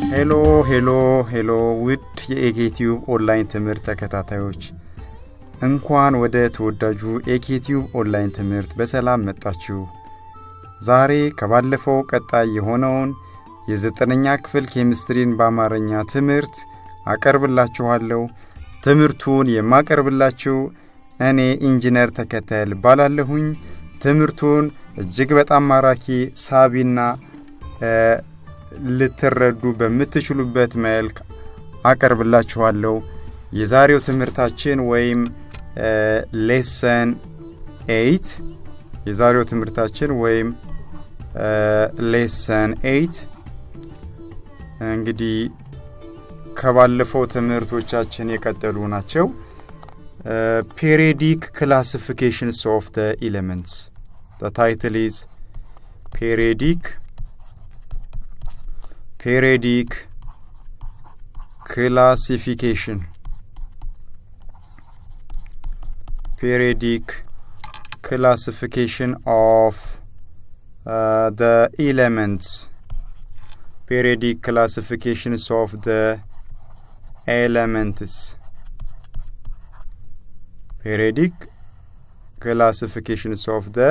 ሄሎ ሄሎ ሄሎ ውድ የኤኬቲዩብ ኦንላይን ትምህርት ተከታታዮች እንኳን ወደ ተወዳጁ ኤኬቲዩብ ኦንላይን ትምህርት በሰላም መጣችሁ። ዛሬ ከባለፈው ቀጣይ የሆነውን የዘጠነኛ ክፍል ኬሚስትሪን በአማርኛ ትምህርት አቀርብላችኋለሁ። ትምህርቱን የማቀርብላችሁ እኔ ኢንጂነር ተከተል ባላለሁኝ። ትምህርቱን እጅግ በጣም ማራኪ ሳቢና ልትረዱ በምትችሉበት መልክ አቀርብላችኋለሁ። የዛሬው ትምህርታችን ወይም ሌሰን ኤይት የዛሬው ትምህርታችን ወይም ሌሰን ኤይት እንግዲህ ከባለፈው ትምህርቶቻችን የቀጠሉ ናቸው። ፔሪዲክ ክላሲፊኬሽንስ ኦፍ ደ ኤሌመንትስ the title is periodic periodic classification periodic classification of uh, the elements periodic classifications of the elements periodic classifications of the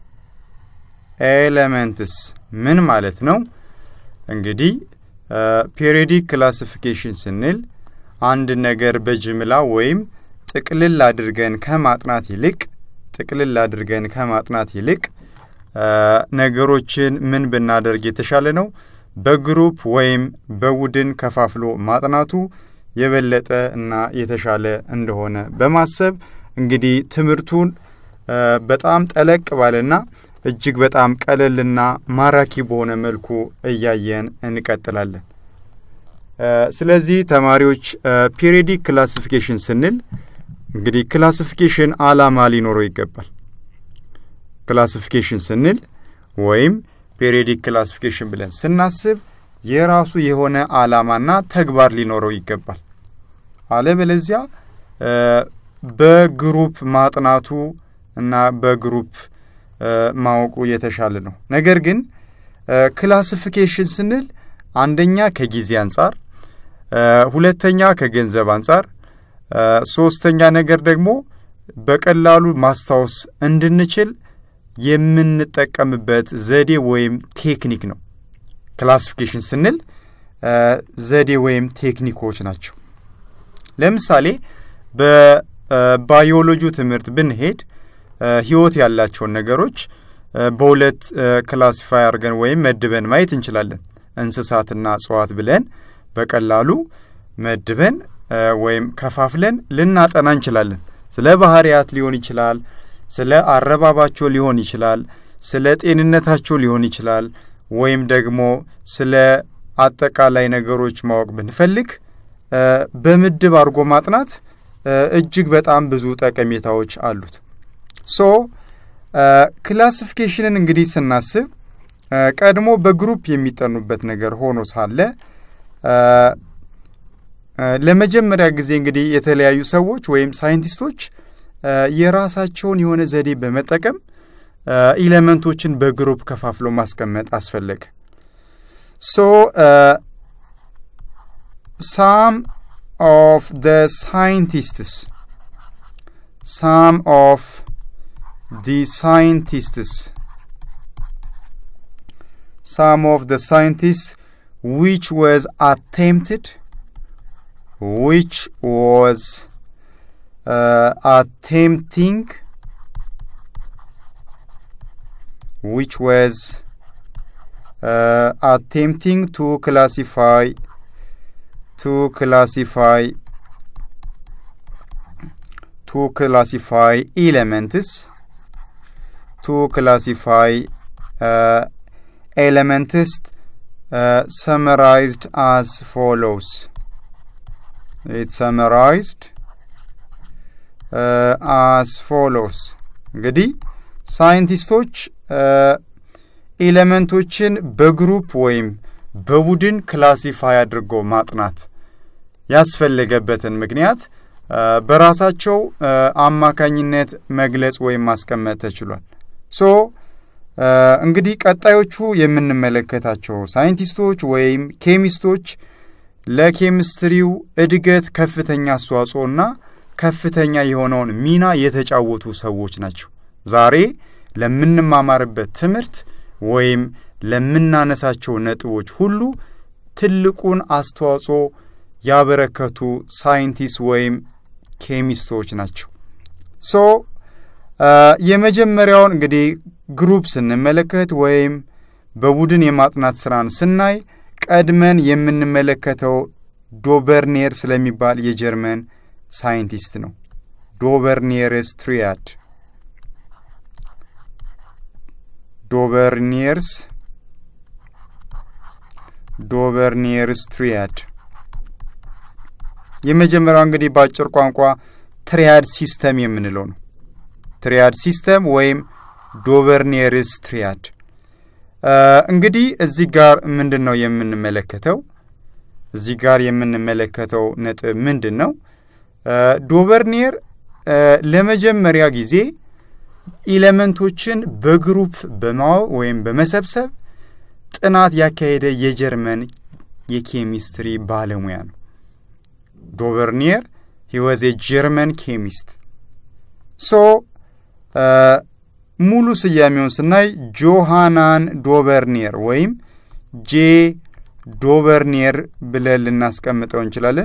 ኤሌመንትስ ምን ማለት ነው? እንግዲህ ፔሪዮዲክ ክላሲፊኬሽን ስንል አንድ ነገር በጅምላ ወይም ጥቅልል አድርገን ከማጥናት ይልቅ ጥቅልል አድርገን ከማጥናት ይልቅ ነገሮችን ምን ብናደርግ የተሻለ ነው? በግሩፕ ወይም በቡድን ከፋፍሎ ማጥናቱ የበለጠ እና የተሻለ እንደሆነ በማሰብ እንግዲህ ትምህርቱን በጣም ጠለቅ ባለና እጅግ በጣም ቀለልና ማራኪ በሆነ መልኩ እያየን እንቀጥላለን። ስለዚህ ተማሪዎች ፔሪዮዲክ ክላሲፊኬሽን ስንል እንግዲህ ክላሲፊኬሽን አላማ ሊኖረው ይገባል። ክላሲፊኬሽን ስንል ወይም ፔሪዮዲክ ክላሲፊኬሽን ብለን ስናስብ የራሱ የሆነ አላማና ተግባር ሊኖረው ይገባል። አለበለዚያ በግሩፕ ማጥናቱ እና በግሩፕ ማወቁ የተሻለ ነው። ነገር ግን ክላሲፊኬሽን ስንል አንደኛ ከጊዜ አንጻር፣ ሁለተኛ ከገንዘብ አንጻር፣ ሶስተኛ ነገር ደግሞ በቀላሉ ማስታወስ እንድንችል የምንጠቀምበት ዘዴ ወይም ቴክኒክ ነው። ክላሲፊኬሽን ስንል ዘዴ ወይም ቴክኒኮች ናቸው። ለምሳሌ በባዮሎጂ ትምህርት ብንሄድ ህይወት ያላቸውን ነገሮች በሁለት ክላሲፋይ አድርገን ወይም መድበን ማየት እንችላለን። እንስሳትና እጽዋት ብለን በቀላሉ መድበን ወይም ከፋፍለን ልናጠና እንችላለን። ስለ ባህሪያት ሊሆን ይችላል፣ ስለ አረባባቸው ሊሆን ይችላል፣ ስለ ጤንነታቸው ሊሆን ይችላል፣ ወይም ደግሞ ስለ አጠቃላይ ነገሮች ማወቅ ብንፈልግ በምድብ አድርጎ ማጥናት እጅግ በጣም ብዙ ጠቀሜታዎች አሉት። ሶ ክላሲፊኬሽንን እንግዲህ ስናስብ ቀድሞ በግሩፕ የሚጠኑበት ነገር ሆኖ ሳለ ለመጀመሪያ ጊዜ እንግዲህ የተለያዩ ሰዎች ወይም ሳይንቲስቶች የራሳቸውን የሆነ ዘዴ በመጠቀም ኢሌመንቶችን በግሩፕ ከፋፍሎ ማስቀመጥ አስፈለገ። ሶ ሳም ኦፍ ደ ሳይንቲስትስ ሳም ኦፍ the scientists some of the scientists which was attempted which was uh, attempting which was uh, attempting to classify to classify to classify elements to classify uh, elements uh, summarized as follows. It's summarized uh, as follows. እንግዲህ ሳይንቲስቶች ኤሌመንቶችን በግሩፕ ወይም በቡድን ክላሲፋይ አድርጎ ማጥናት ያስፈለገበትን ምክንያት በራሳቸው አማካኝነት መግለጽ ወይም ማስቀመጥ ተችሏል። ሶ እንግዲህ ቀጣዮቹ የምንመለከታቸው ሳይንቲስቶች ወይም ኬሚስቶች ለኬሚስትሪው እድገት ከፍተኛ አስተዋጽኦና ከፍተኛ የሆነውን ሚና የተጫወቱ ሰዎች ናቸው። ዛሬ ለምንማማርበት ትምህርት ወይም ለምናነሳቸው ነጥቦች ሁሉ ትልቁን አስተዋጽኦ ያበረከቱ ሳይንቲስት ወይም ኬሚስቶች ናቸው። ሶ የመጀመሪያውን እንግዲህ ግሩፕ ስንመለከት ወይም በቡድን የማጥናት ስራን ስናይ ቀድመን የምንመለከተው ዶበርኔር ስለሚባል የጀርመን ሳይንቲስት ነው። ዶበርኔርስ ትሪያድ ዶበርኔርስ ዶበርኔርስ ትሪያድ የመጀመሪያው እንግዲህ በአጭር ቋንቋ ትሪያድ ሲስተም የምንለው ነው። ትሪያድ ሲስተም ወይም ዶቨርኔርስ ትሪያድ። እንግዲህ እዚህ ጋር ምንድን ነው የምንመለከተው? እዚህ ጋር የምንመለከተው ነጥብ ምንድን ነው? ዶቨርኔር ለመጀመሪያ ጊዜ ኢሌመንቶችን በግሩፕ በማወቅ ወይም በመሰብሰብ ጥናት ያካሄደ የጀርመን የኬሚስትሪ ባለሙያ ነው። ዶቨርኒየር ሂ ዋዝ ኤ ጀርመን ኬሚስት። ሶ ሙሉ ስያሜውን ስናይ ጆሃናን ዶቨርኒየር ወይም ጄ ዶቨርኒየር ብለን ልናስቀምጠው እንችላለን።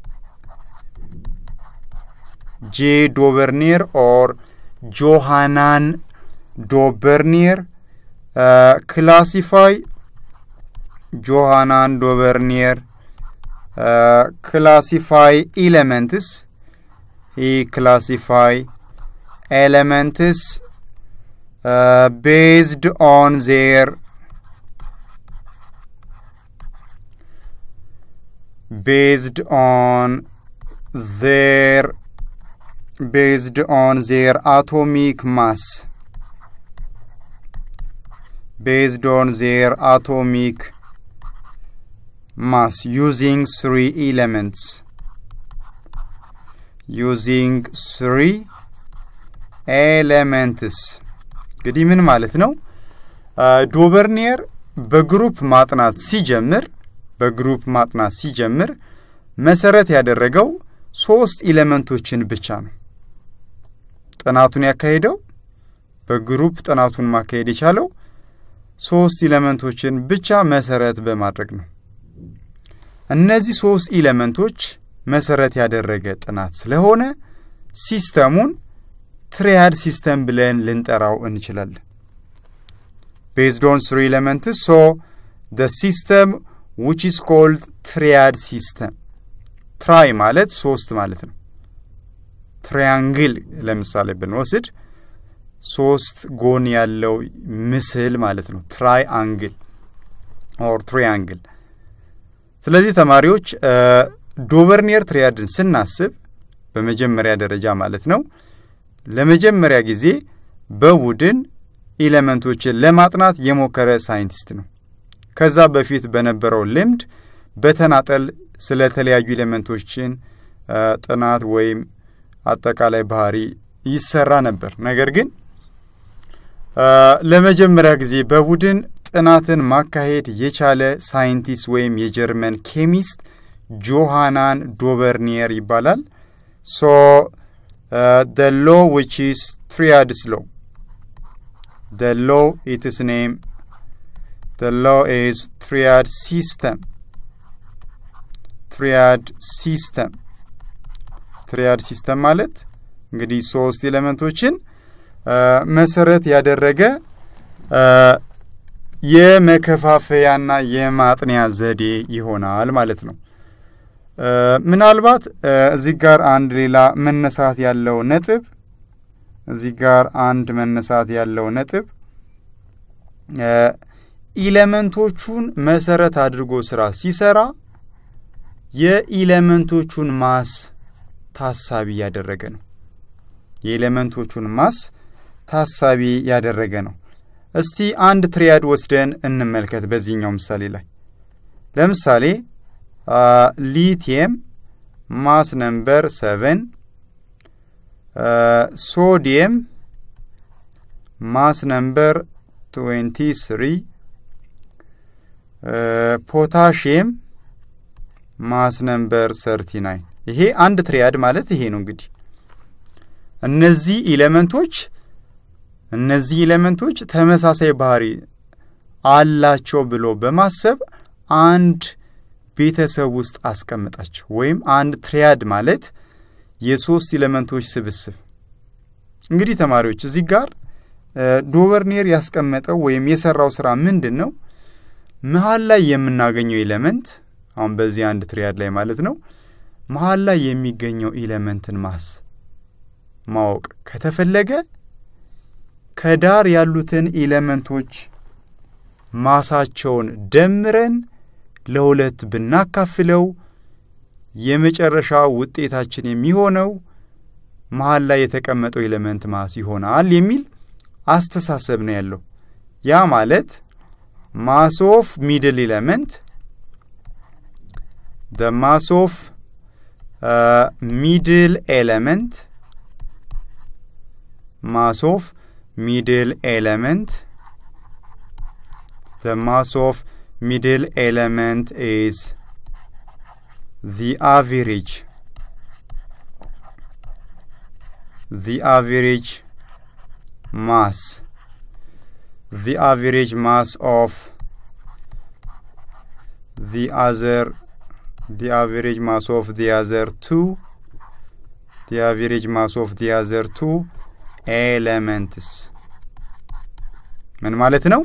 ጄ ዶቨርኒየር ኦር ጆሃናን ዶቨርኒየር ክላሲፋይ ጆሃናን ዶቨርኒየር ክላሲፋይ ኤሌመንትስ ሂ ክላሲፋይ ኤሌመንትስ ቤዝድ ኦን ዜር ቤዝድ ኦን ዜር ቤዝድ ኦን ዜር አቶሚክ ማስ based on their atomic mass using three elements using three elements እንግዲህ ምን ማለት ነው? ዶቨርኒየር በግሩፕ ማጥናት ሲጀምር በግሩፕ ማጥናት ሲጀምር መሰረት ያደረገው ሶስት ኢሌመንቶችን ብቻ ነው። ጥናቱን ያካሄደው በግሩፕ ጥናቱን ማካሄድ የቻለው ሶስት ኢሌመንቶችን ብቻ መሰረት በማድረግ ነው። እነዚህ ሶስት ኢሌመንቶች መሰረት ያደረገ ጥናት ስለሆነ ሲስተሙን ትሪያድ ሲስተም ብለን ልንጠራው እንችላለን። ቤዝድ ኦን ስሪ ኤሌመንትስ ሶ ደ ሲስተም ዊች ኢስ ኮልድ ትሪያድ ሲስተም። ትራይ ማለት ሶስት ማለት ነው። ትሪያንግል ለምሳሌ ብንወስድ ሶስት ጎን ያለው ምስል ማለት ነው። ትራይ አንግል ኦር ትሪያንግል። ስለዚህ ተማሪዎች ዶቨርኒየር ትሪያድን ስናስብ በመጀመሪያ ደረጃ ማለት ነው ለመጀመሪያ ጊዜ በቡድን ኢሌመንቶችን ለማጥናት የሞከረ ሳይንቲስት ነው። ከዛ በፊት በነበረው ልምድ በተናጠል ስለተለያዩ ኢሌመንቶችን ጥናት ወይም አጠቃላይ ባህሪ ይሰራ ነበር። ነገር ግን ለመጀመሪያ ጊዜ በቡድን ጥናትን ማካሄድ የቻለ ሳይንቲስት ወይም የጀርመን ኬሚስት ጆሃናን ዶቨርኒየር ይባላል። ሶ ደ ሎ ዊች ኢስ ትሪያድስ ሎ ደ ሎ ኢትስ ኔም ደ ሎ ኢዝ ትሪያድ ሲስተም ትሪያድ ሲስተም ትሪያድ ሲስተም ማለት እንግዲህ ሶስት ኤሌመንቶችን መሰረት ያደረገ የመከፋፈያና የማጥንያ ዘዴ ይሆናል ማለት ነው። ምናልባት እዚህ ጋር አንድ ሌላ መነሳት ያለው ነጥብ እዚህ ጋር አንድ መነሳት ያለው ነጥብ ኢሌመንቶቹን መሰረት አድርጎ ስራ ሲሰራ የኢሌመንቶቹን ማስ ታሳቢ ያደረገ ነው። የኤሌመንቶቹን ማስ ታሳቢ ያደረገ ነው። እስቲ አንድ ትሪያድ ወስደን እንመልከት። በዚህኛው ምሳሌ ላይ ለምሳሌ ሊቲየም ማስ ነምበር ሰቨን፣ ሶዲየም ማስ ነምበር ትዌንቲ ስሪ ፖታሽየም ማስ ነምበር ሰርቲ ናይን ይሄ አንድ ትሪያድ ማለት ይሄ ነው እንግዲህ እነዚህ ኢሌመንቶች እነዚህ ኢሌመንቶች ተመሳሳይ ባህሪ አላቸው ብሎ በማሰብ አንድ ቤተሰብ ውስጥ አስቀምጣቸው ወይም አንድ ትሪያድ ማለት የሶስት ኢሌመንቶች ስብስብ እንግዲህ ተማሪዎች እዚህ ጋር ዶቨርኔር ያስቀመጠው ወይም የሰራው ስራ ምንድን ነው መሀል ላይ የምናገኘው ኢሌመንት አሁን በዚህ አንድ ትሪያድ ላይ ማለት ነው መሀል ላይ የሚገኘው ኢሌመንትን ማስ ማወቅ ከተፈለገ ከዳር ያሉትን ኢሌመንቶች ማሳቸውን ደምረን ለሁለት ብናካፍለው የመጨረሻ ውጤታችን የሚሆነው መሀል ላይ የተቀመጠው ኤሌመንት ማስ ይሆናል የሚል አስተሳሰብ ነው ያለው። ያ ማለት ማስ ኦፍ ሚድል ኤሌመንት ደ ማስ ኦፍ ሚድል ኤሌመንት ማስ ኦፍ ሚድል ኤሌመንት the mass of middle element is the average the average mass the average mass of the other the average mass of the other two the average mass of the other two elements ምን ማለት ነው?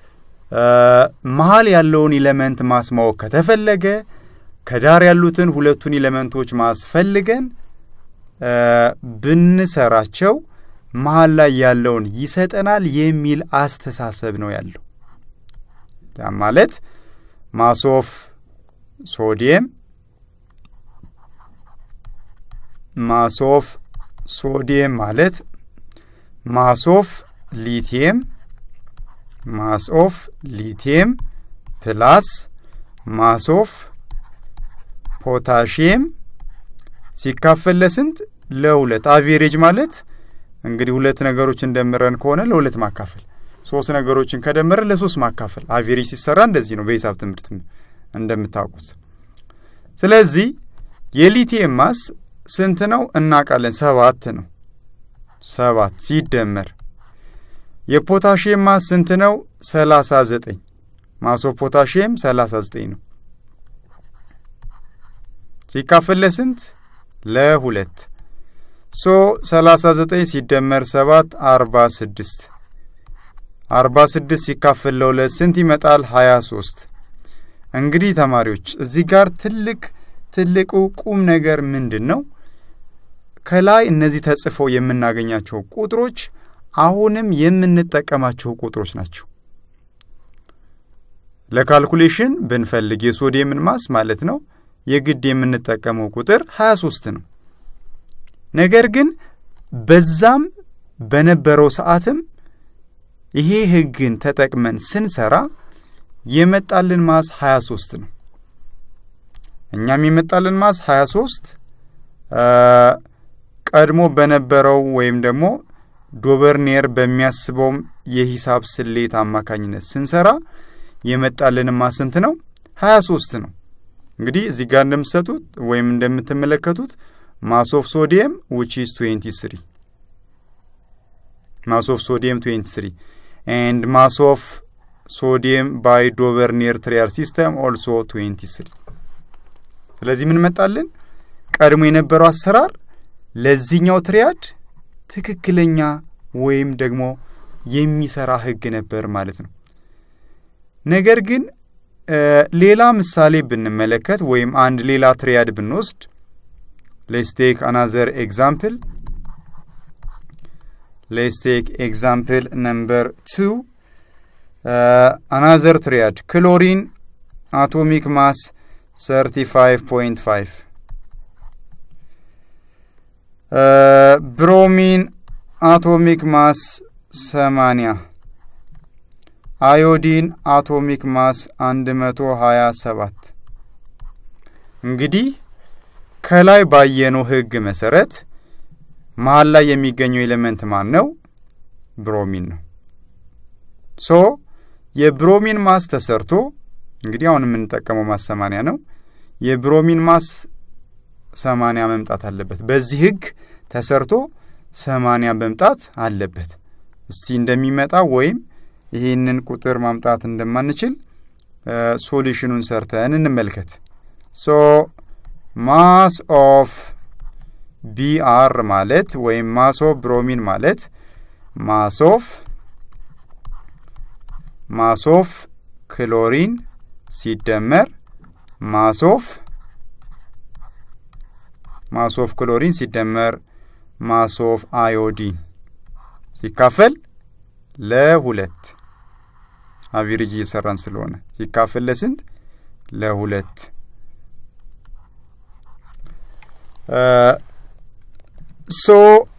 መሀል ያለውን ኢለመንት ማስማወቅ ከተፈለገ ከዳር ያሉትን ሁለቱን ኢለመንቶች ማስፈልገን ብንሰራቸው መሀል ላይ ያለውን ይሰጠናል የሚል አስተሳሰብ ነው ያለው። ያ ማለት ማሶፍ ሶዲየም ማሶፍ ሶዲየም ማለት ማሶፍ ሊቲየም ማስ ኦፍ ሊቲየም ፕላስ ማስ ኦፍ ፖታሽየም ሲካፈል ለስንት? ለሁለት። አቬሬጅ ማለት እንግዲህ ሁለት ነገሮችን ደምረን ከሆነ ለሁለት ማካፈል፣ ሶስት ነገሮችን ከደመረን ለሶስት ማካፈል። አቬሬጅ ሲሰራ እንደዚህ ነው በሂሳብ ትምህርት እንደምታውቁት። ስለዚህ የሊቲየም ማስ ስንት ነው እናውቃለን? ሰባት ነው። ሰባት ሲደመር የፖታሽየም ማስ ስንት ነው? ሰላሳ ዘጠኝ ማሶ ፖታሽየም ሰላሳ ዘጠኝ ነው። ሲካፈል ለስንት? ለሁለት ሶ ሰላሳ ዘጠኝ ሲደመር ሰባት አርባ ስድስት አርባ ስድስት ሲካፈል ለሁለት ስንት ይመጣል? ሀያ ሶስት እንግዲህ ተማሪዎች እዚህ ጋር ትልቅ ትልቁ ቁም ነገር ምንድን ነው? ከላይ እነዚህ ተጽፈው የምናገኛቸው ቁጥሮች አሁንም የምንጠቀማቸው ቁጥሮች ናቸው። ለካልኩሌሽን ብንፈልግ የሶዲየምን ማስ ማለት ነው የግድ የምንጠቀመው ቁጥር 23 ነው። ነገር ግን በዛም በነበረው ሰዓትም ይሄ ሕግን ተጠቅመን ስንሰራ የመጣልን ማስ 23 ነው። እኛም የመጣልን ማስ 23 ቀድሞ በነበረው ወይም ደግሞ ዶቨርኔር በሚያስበውም የሂሳብ ስሌት አማካኝነት ስንሰራ የመጣልን ማስ ስንት ነው? 23 ነው። እንግዲህ እዚህ ጋር እንደምትሰጡት ወይም እንደምትመለከቱት ማስ ኦፍ ሶዲየም ዊች ኢዝ 23 ማስ ኦፍ ሶዲየም 23 ኤንድ ማስ ኦፍ ሶዲየም ባይ ዶቨርኔር ትሪያል ሲስተም ኦልሶ 23 ስለዚህ ምን መጣልን? ቀድሞ የነበረው አሰራር ለዚህኛው ትሪያድ ትክክለኛ ወይም ደግሞ የሚሰራ ህግ ነበር ማለት ነው። ነገር ግን ሌላ ምሳሌ ብንመለከት ወይም አንድ ሌላ ትሪያድ ብንወስድ ሌትስ ቴክ አናዘር ኤግዛምፕል ሌትስ ቴክ ኤግዛምፕል ነምበር ቱ አናዘር ትሪያድ ክሎሪን አቶሚክ ማስ 35.5 ብሮሚን አቶሚክ ማስ 80 አዮዲን አቶሚክ ማስ 127 እንግዲህ ከላይ ባየነው ህግ መሰረት መሀል ላይ የሚገኘው ኤሌመንት ማን ነው? ብሮሚን ነው። ሶ የብሮሚን ማስ ተሰርቶ እንግዲህ አሁን የምንጠቀመው ማስ ሰማንያ ነው። የብሮሚን ማስ ሰማንያ መምጣት አለበት። በዚህ ህግ ተሰርቶ ሰማንያ መምጣት አለበት። እስቲ እንደሚመጣ ወይም ይህንን ቁጥር ማምጣት እንደማንችል ሶሉሽኑን ሰርተን እንመልከት። ሶ ማስ ኦፍ ቢአር ማለት ወይም ማስ ኦፍ ብሮሚን ማለት ማስ ኦፍ ማስ ኦፍ ክሎሪን ሲደመር ማስ ኦፍ ማስ ኦፍ ክሎሪን ሲደመር ማስ ኦፍ አዮዲን ሲካፈል ለሁለት አቪሬጅ እየሰራን ስለሆነ ሲካፈል ለስንት? ለሁለት። ሶ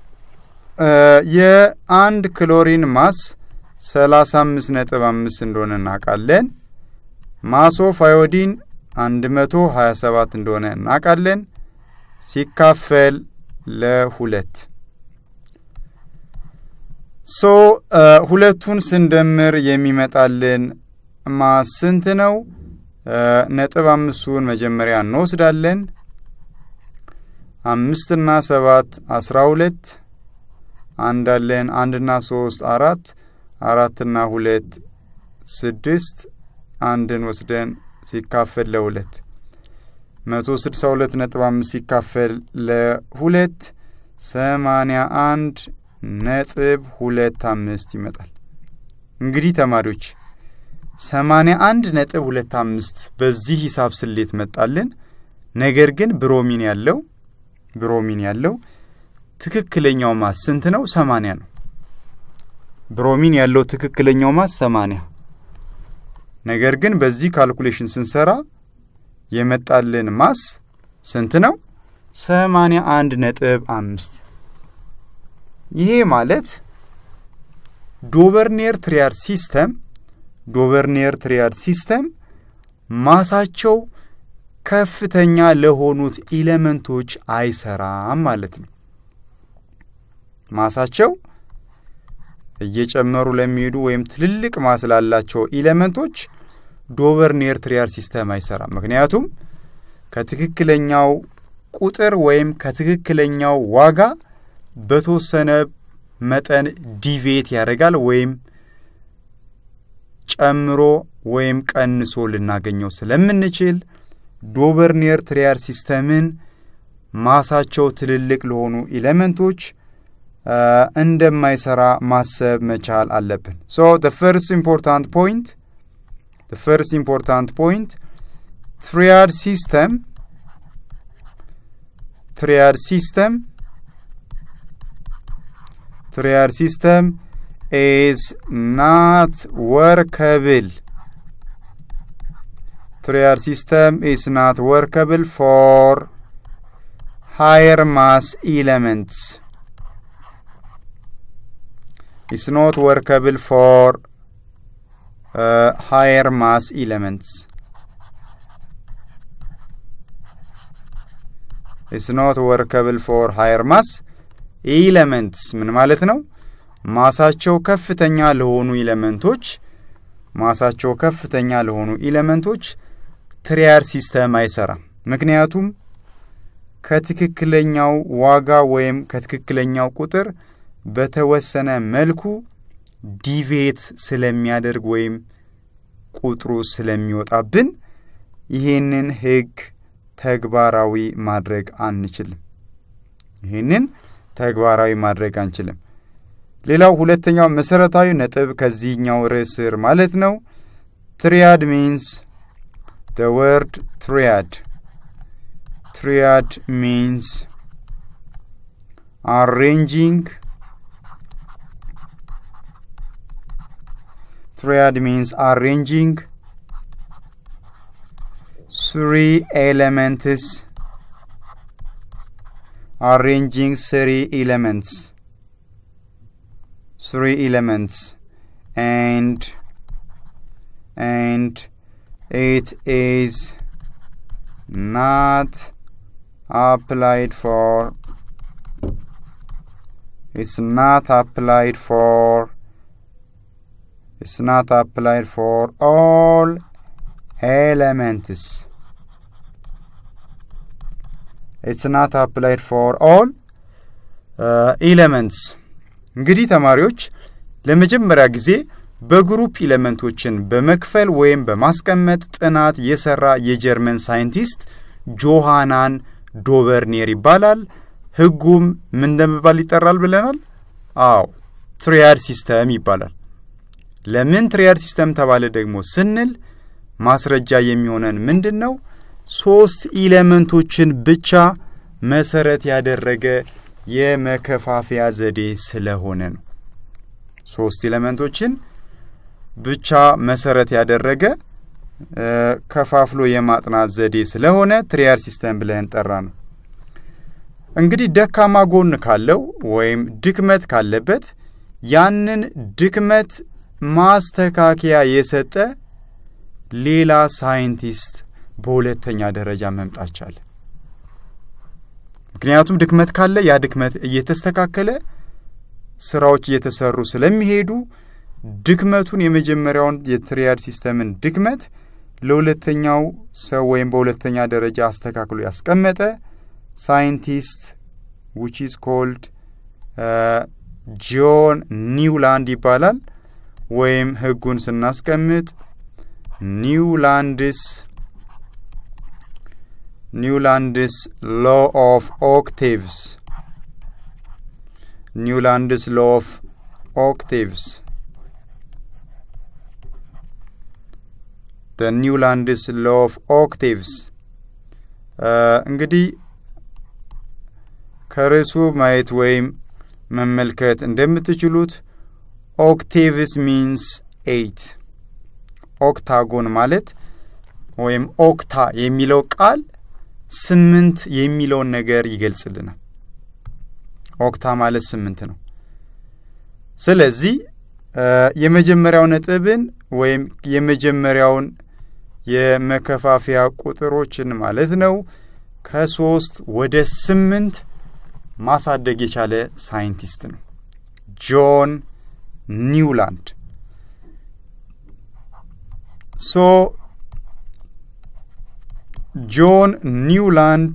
የአንድ ክሎሪን ማስ ሰላሳ አምስት ነጥብ አምስት እንደሆነ እናውቃለን። ማስ ኦፍ አዮዲን አንድ መቶ ሀያ ሰባት እንደሆነ እናውቃለን። ሲካፈል ለሁለት ሶ ሁለቱን ስንደምር የሚመጣልን ማስ ስንት ነው? ነጥብ አምስቱን መጀመሪያ እንወስዳለን። አምስትና ሰባት አስራ ሁለት አንዳለን አንድና ሶስት አራት አራትና ሁለት ስድስት አንድን ወስደን ሲካፈል ለሁለት መቶ ስድሳ ሁለት ነጥብ አምስት ሲካፈል ለሁለት ሰማንያ አንድ ነጥብ ሁለት አምስት ይመጣል። እንግዲህ ተማሪዎች ሰማንያ አንድ ነጥብ ሁለት አምስት በዚህ ሂሳብ ስሌት መጣልን። ነገር ግን ብሮሚን ያለው ብሮሚን ያለው ትክክለኛው ማስ ስንት ነው? ሰማንያ ነው። ብሮሚን ያለው ትክክለኛው ማስ ሰማንያ ነገር ግን በዚህ ካልኩሌሽን ስንሰራ የመጣልን ማስ ስንት ነው? ሰማንያ አንድ ነጥብ አምስት ይሄ ማለት ዶቨርኔር ትሪያድ ሲስተም ዶቨርኔር ትሪያድ ሲስተም ማሳቸው ከፍተኛ ለሆኑት ኢሌመንቶች አይሰራም ማለት ነው። ማሳቸው እየጨመሩ ለሚሄዱ ወይም ትልልቅ ማስ ላላቸው ኢሌመንቶች ዶቨርኔር ትሪያድ ሲስተም አይሰራም። ምክንያቱም ከትክክለኛው ቁጥር ወይም ከትክክለኛው ዋጋ በተወሰነ መጠን ዲቬት ያደርጋል ወይም ጨምሮ ወይም ቀንሶ ልናገኘው ስለምንችል ዶቨርኒየር ትሪያድ ሲስተምን ማሳቸው ትልልቅ ለሆኑ ኤሌመንቶች እንደማይሰራ ማሰብ መቻል አለብን። ሶ the first important point the first important point triad system triad system triad system is not workable. Triad system is not workable for higher mass elements. It's not workable for uh, higher mass elements. It's not workable for higher mass ኤለመንትስ ምን ማለት ነው? ማሳቸው ከፍተኛ ለሆኑ ኤለመንቶች ማሳቸው ከፍተኛ ለሆኑ ኤለመንቶች ትሪያድ ሲስተም አይሰራም። ምክንያቱም ከትክክለኛው ዋጋ ወይም ከትክክለኛው ቁጥር በተወሰነ መልኩ ዲቬት ስለሚያደርግ ወይም ቁጥሩ ስለሚወጣብን ይህንን ህግ ተግባራዊ ማድረግ አንችልም። ይህንን ተግባራዊ ማድረግ አንችልም። ሌላው ሁለተኛው መሰረታዊ ነጥብ ከዚህኛው ርዕስ ስር ማለት ነው ትሪያድ ሚንስ the word triad triad means arranging triad means arranging three elements arranging three elements three elements and and it is not applied for it's not applied for ኢትስ ናት አፕላይድ ፎር ኦል ኤሌመንትስ ኢትስ ናት አፕላይድ ፎር ኦል ኢሌመንትስ። እንግዲህ ተማሪዎች ለመጀመሪያ ጊዜ በግሩፕ ኢሌመንቶችን በመክፈል ወይም በማስቀመጥ ጥናት የሰራ የጀርመን ሳይንቲስት ጆሃናን ዶቨርኔር ይባላል። ህጉም ምን እንደሚባል ይጠራል ብለናል? አዎ ትሪያድ ሲስተም ይባላል። ለምን ትሪያድ ሲስተም ተባለ ደግሞ ስንል ማስረጃ የሚሆነን ምንድን ነው? ሶስት ኢሌመንቶችን ብቻ መሰረት ያደረገ የመከፋፈያ ዘዴ ስለሆነ ነው። ሶስት ኤሌመንቶችን ብቻ መሰረት ያደረገ ከፋፍሎ የማጥናት ዘዴ ስለሆነ ትሪያድ ሲስተም ብለን ጠራ ነው። እንግዲህ ደካማ ጎን ካለው ወይም ድክመት ካለበት ያንን ድክመት ማስተካከያ የሰጠ ሌላ ሳይንቲስት በሁለተኛ ደረጃ መምጣት ቻለ። ምክንያቱም ድክመት ካለ ያ ድክመት እየተስተካከለ ስራዎች እየተሰሩ ስለሚሄዱ ድክመቱን የመጀመሪያውን የትሪያድ ሲስተምን ድክመት ለሁለተኛው ሰው ወይም በሁለተኛ ደረጃ አስተካክሎ ያስቀመጠ ሳይንቲስት ዊች ኢዝ ኮልድ ጆን ኒውላንድ ይባላል። ወይም ህጉን ስናስቀምጥ ኒውላንድስ ኒውላንድስ ሎ ኦፍ ኦክቴቭስ ኒውላንድስ ሎ ኦፍ ኦክቴቭስ ደ ኒውላንድስ ሎ ኦፍ ኦክቴቭስ እንግዲህ ከርዕሱ ማየት ወይም መመልከት እንደምትችሉት ኦክቴቭስ ሚንስ ኤይት ኦክታጎን ማለት ወይም ኦክታ የሚለው ቃል ስምንት የሚለውን ነገር ይገልጽልናል። ኦክታ ማለት ስምንት ነው። ስለዚህ የመጀመሪያው ነጥብን ወይም የመጀመሪያውን የመከፋፈያ ቁጥሮችን ማለት ነው ከሶስት ወደ ስምንት ማሳደግ የቻለ ሳይንቲስት ነው ጆን ኒውላንድ። ሶ ጆን ኒውላንድ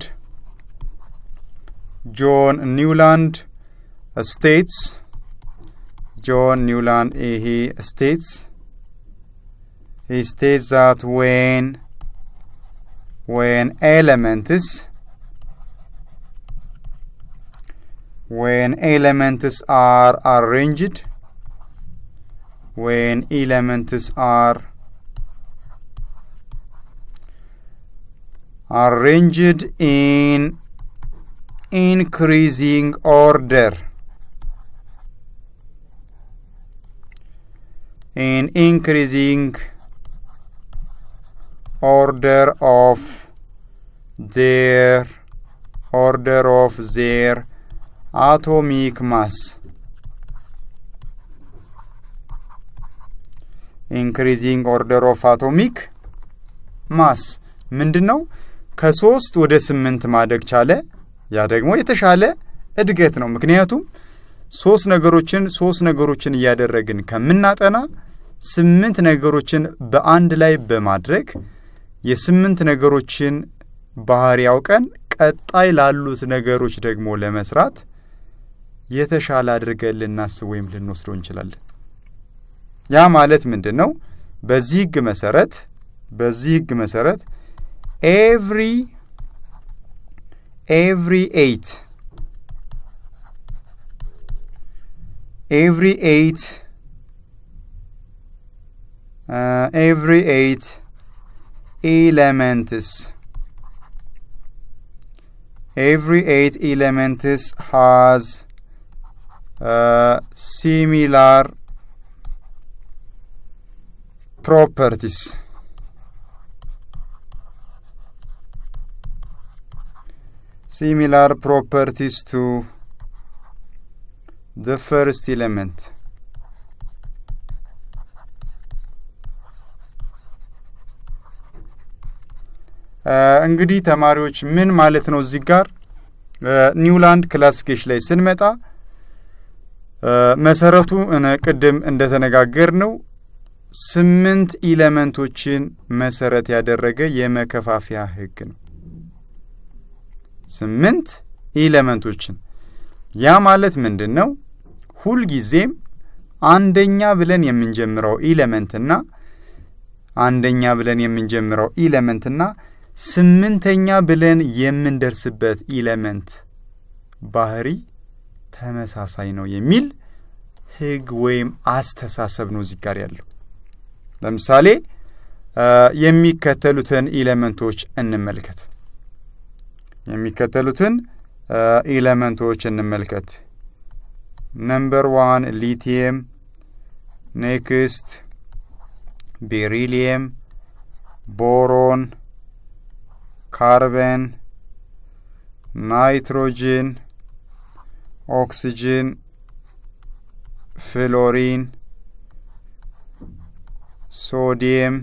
ጆን ኒውላንድ ስቴትስ ጆን ኒውላንድ ይሄ ስቴትስ he states that when when elements when elements are arranged when elements are arranged in increasing order in increasing order of their order of their atomic mass ኢንክሪዚንግ ኦርደር ኦፍ አቶሚክ ማስ ምንድን ነው? ከሶስት ወደ ስምንት ማደግ ቻለ። ያ ደግሞ የተሻለ እድገት ነው። ምክንያቱም ሶስት ነገሮችን ሶስት ነገሮችን እያደረግን ከምናጠና ስምንት ነገሮችን በአንድ ላይ በማድረግ የስምንት ነገሮችን ባህሪ ያውቀን ቀጣይ ላሉት ነገሮች ደግሞ ለመስራት የተሻለ አድርገን ልናስብ ወይም ልንወስደው እንችላለን። ያ ማለት ምንድን ነው? በዚህ ህግ መሰረት በዚህ ህግ መሰረት ኤቭሪ ኤቭሪ ኤይት ኤቭሪ ኤይት ኤቭሪ ኤይት ኤሌመንትስ every eight elements has uh, similar properties similar properties to the first element እንግዲህ ተማሪዎች ምን ማለት ነው እዚህ ጋር ኒውላንድ ክላሲፊኬሽን ላይ ስንመጣ መሰረቱ ቅድም እንደተነጋገር ነው ስምንት ኢለመንቶችን መሰረት ያደረገ የመከፋፈያ ህግ ነው። ስምንት ኢለመንቶችን ያ ማለት ምንድን ነው? ሁልጊዜም አንደኛ ብለን የምንጀምረው ኢለመንትና አንደኛ ብለን የምንጀምረው ኢለመንትና ስምንተኛ ብለን የምንደርስበት ኢለመንት ባህሪ ተመሳሳይ ነው የሚል ህግ ወይም አስተሳሰብ ነው እዚህ ጋር ያለው። ለምሳሌ የሚከተሉትን ኢለመንቶች እንመልከት። የሚከተሉትን ኢለመንቶች እንመልከት። ነምበር ዋን ሊቲየም፣ ኔክስት ቤሪሊየም፣ ቦሮን፣ ካርበን፣ ናይትሮጅን፣ ኦክስጅን፣ ፍሎሪን፣ ሶዲየም፣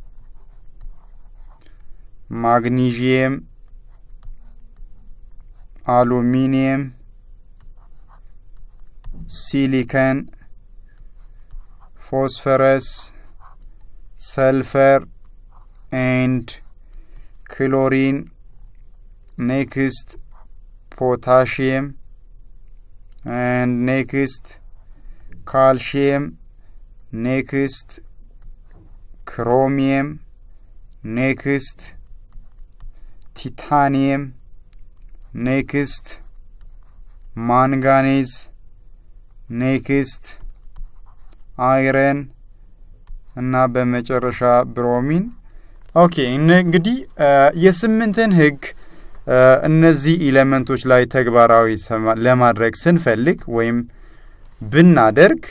ማግኒዥየም፣ አሉሚኒየም፣ ሲሊከን፣ ፎስፈረስ፣ ሰልፈር ኤንድ ክሎሪን ኔክስት ፖታሽየም ኤንድ ኔክስት ካልሽየም ኔክስት ክሮሚየም ኔክስት ቲታኒየም ኔክስት ማንጋኔዝ ኔክስት አይረን እና በመጨረሻ ብሮሚን። ኦኬ እንግዲህ የስምንትን ህግ እነዚህ ኢሌመንቶች ላይ ተግባራዊ ለማድረግ ስንፈልግ ወይም ብናደርግ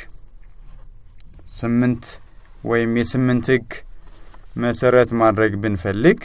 ስምንት ወይም የስምንት ህግ መሰረት ማድረግ ብንፈልግ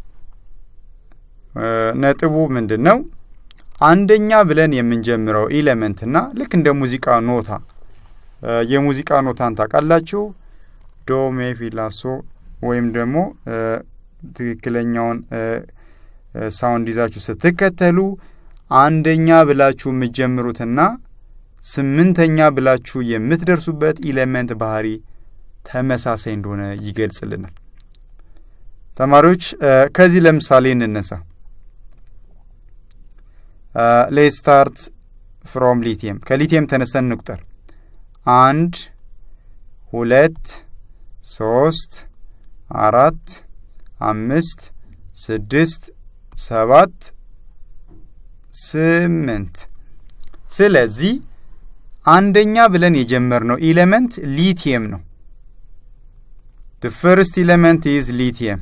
ነጥቡ ምንድን ነው? አንደኛ ብለን የምንጀምረው ኢሌመንትና ልክ እንደ ሙዚቃ ኖታ የሙዚቃ ኖታን ታውቃላችሁ። ዶ ሜ ፊ ላ ሶ ወይም ደግሞ ትክክለኛውን ሳውንድ ይዛችሁ ስትከተሉ አንደኛ ብላችሁ የምትጀምሩትና ስምንተኛ ብላችሁ የምትደርሱበት ኢሌመንት ባህሪ ተመሳሳይ እንደሆነ ይገልጽልናል። ተማሪዎች ከዚህ ለምሳሌ እንነሳ። ሌት ስታርት ፍሮም ሊቲየም ከሊቲየም ተነስተን እንቁጠር። አንድ ሁለት ሶስት አራት አምስት ስድስት ሰባት ስምንት። ስለዚህ አንደኛ ብለን የጀመርነው ኢሌመንት ሊቲየም ነው። the first element is lithium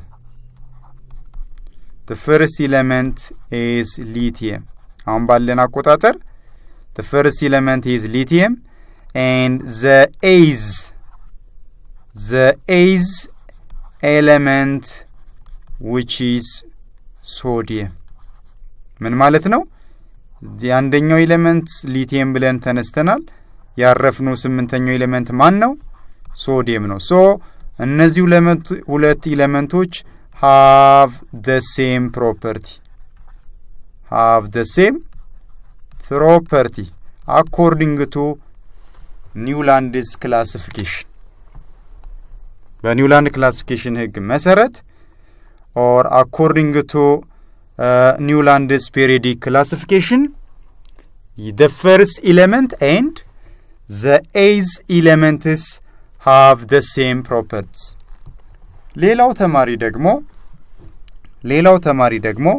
the first element is lithium አሁን ባለን አቆጣጠር the first element is lithium and the eighth the eighth element which is sodium ምን ማለት ነው? የአንደኛው ኤሌመንት ሊቲየም ብለን ተነስተናል። ያረፍነው ስምንተኛው ኤሌመንት ማን ነው? ሶዲየም ነው። ሶ እነዚህ ሁለት ኤሌመንቶች ሃቭ ደ ሴም ፕሮፐርቲ ሃቭ ደ ሴም ፕሮፐርቲ አኮርዲንግ ቱ ኒውላንድስ ክላሲፊኬሽን በኒውላንድ ክላሲፊኬሽን ህግ መሰረት ኦር አኮርዲንግ ቱ ኒውላንድስ ፔሪዲክ ክላሲፊኬሽን the first element and the eighth elements have the same properties ሌላው ተማሪ ደግሞ ሌላው ተማሪ ደግሞ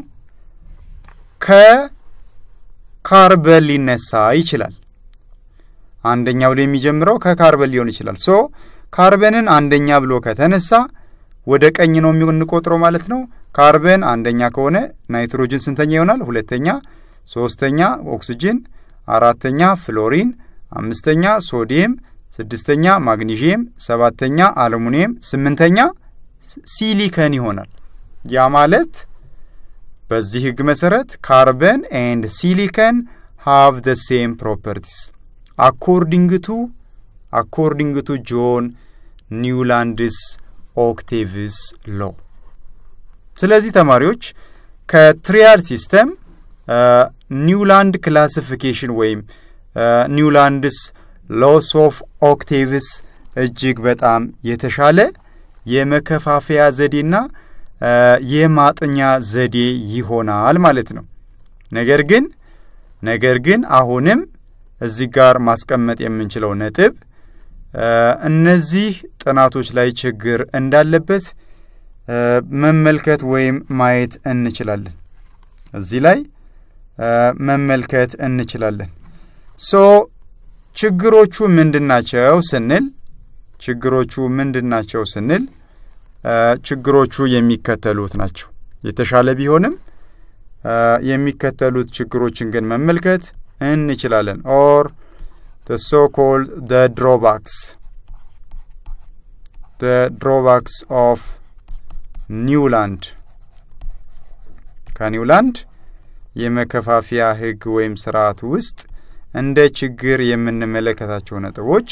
ከካርበን ሊነሳ ይችላል። አንደኛ ብሎ የሚጀምረው ከካርበን ሊሆን ይችላል። ሶ ካርበንን አንደኛ ብሎ ከተነሳ ወደ ቀኝ ነው የምንቆጥረው ማለት ነው። ካርበን አንደኛ ከሆነ ናይትሮጅን ስንተኛ ይሆናል? ሁለተኛ፣ ሶስተኛ ኦክስጅን፣ አራተኛ ፍሎሪን፣ አምስተኛ ሶዲየም፣ ስድስተኛ ማግኒዥየም፣ ሰባተኛ አሉሚኒየም፣ ስምንተኛ ሲሊከን ይሆናል። ያ ማለት በዚህ ህግ መሰረት ካርበን ኤንድ ሲሊከን ሃቭ ደ ሴም ፕሮፐርቲስ አኮርዲንግ ቱ አኮርዲንግ ቱ ጆን ኒውላንድስ ኦክቴቭስ ሎ። ስለዚህ ተማሪዎች ከትሪያል ሲስተም ኒውላንድ ክላሲፊኬሽን ወይም ኒውላንድስ ሎስ ኦፍ ኦክቴቭስ እጅግ በጣም የተሻለ የመከፋፈያ ዘዴና የማጥኛ ዘዴ ይሆናል ማለት ነው። ነገር ግን ነገር ግን አሁንም እዚህ ጋር ማስቀመጥ የምንችለው ነጥብ እነዚህ ጥናቶች ላይ ችግር እንዳለበት መመልከት ወይም ማየት እንችላለን። እዚህ ላይ መመልከት እንችላለን። ሶ ችግሮቹ ምንድናቸው ስንል ችግሮቹ ምንድናቸው ስንል ችግሮቹ የሚከተሉት ናቸው። የተሻለ ቢሆንም የሚከተሉት ችግሮችን ግን መመልከት እንችላለን። ኦር the so-called the drawbacks the drawbacks of ኒውላንድ ከኒውላንድ የመከፋፈያ ሕግ ወይም ስርዓት ውስጥ እንደ ችግር የምንመለከታቸው ነጥቦች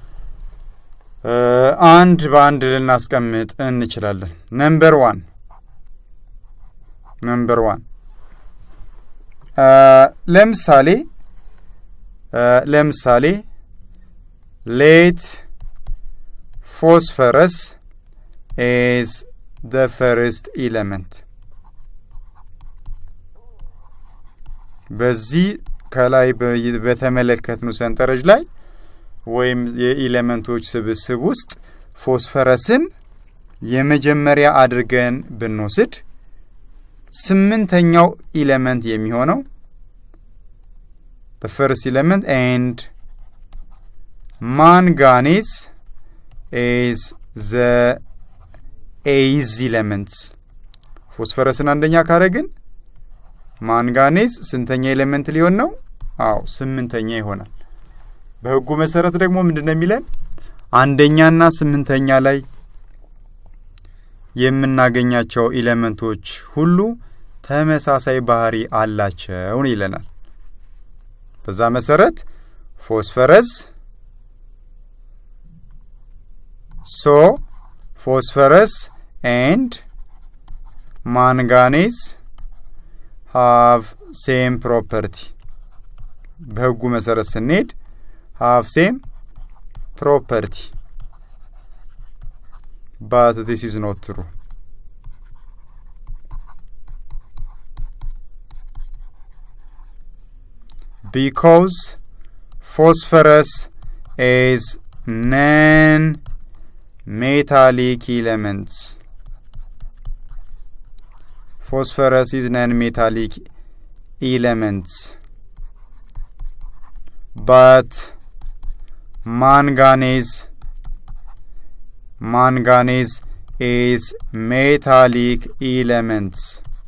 አንድ በአንድ ልናስቀምጥ እንችላለን። ነምበር ዋን ነምበር ዋን ለምሳሌ ለምሳሌ ሌት ፎስፈረስ ኢዝ the first element በዚህ ከላይ በተመለከትነው ሰንጠረዥ ላይ ወይም የኢሌመንቶች ስብስብ ውስጥ ፎስፈረስን የመጀመሪያ አድርገን ብንወስድ ስምንተኛው ኢሌመንት የሚሆነው the first element and manganese is the ኤይዝ ኢሌመንትስ ፎስፈረስን አንደኛ ካረግን ማንጋኔዝ ስንተኛ ኤሌመንት ሊሆን ነው? አዎ ስምንተኛ ይሆናል። በህጉ መሰረት ደግሞ ምንድን ነው የሚለን? አንደኛና ስምንተኛ ላይ የምናገኛቸው ኢሌመንቶች ሁሉ ተመሳሳይ ባህሪ አላቸው ይለናል። በዛ መሰረት ፎስፈረስ ሶ ፎስፈረስ ኤንድ ማንጋኔዝ ሃቭ ሴም ፕሮፐርቲ በህጉ መሰረት ስንሄድ ሃቭ ሴም ፕሮፐርቲ ባት ዚስ ኢዝ ኖት ትሩ ቢኮዝ ፎስፈረስ ኢዝ ነን metallic elements. Phosphorus is non-metallic elements. But manganese manganese is metallic elements.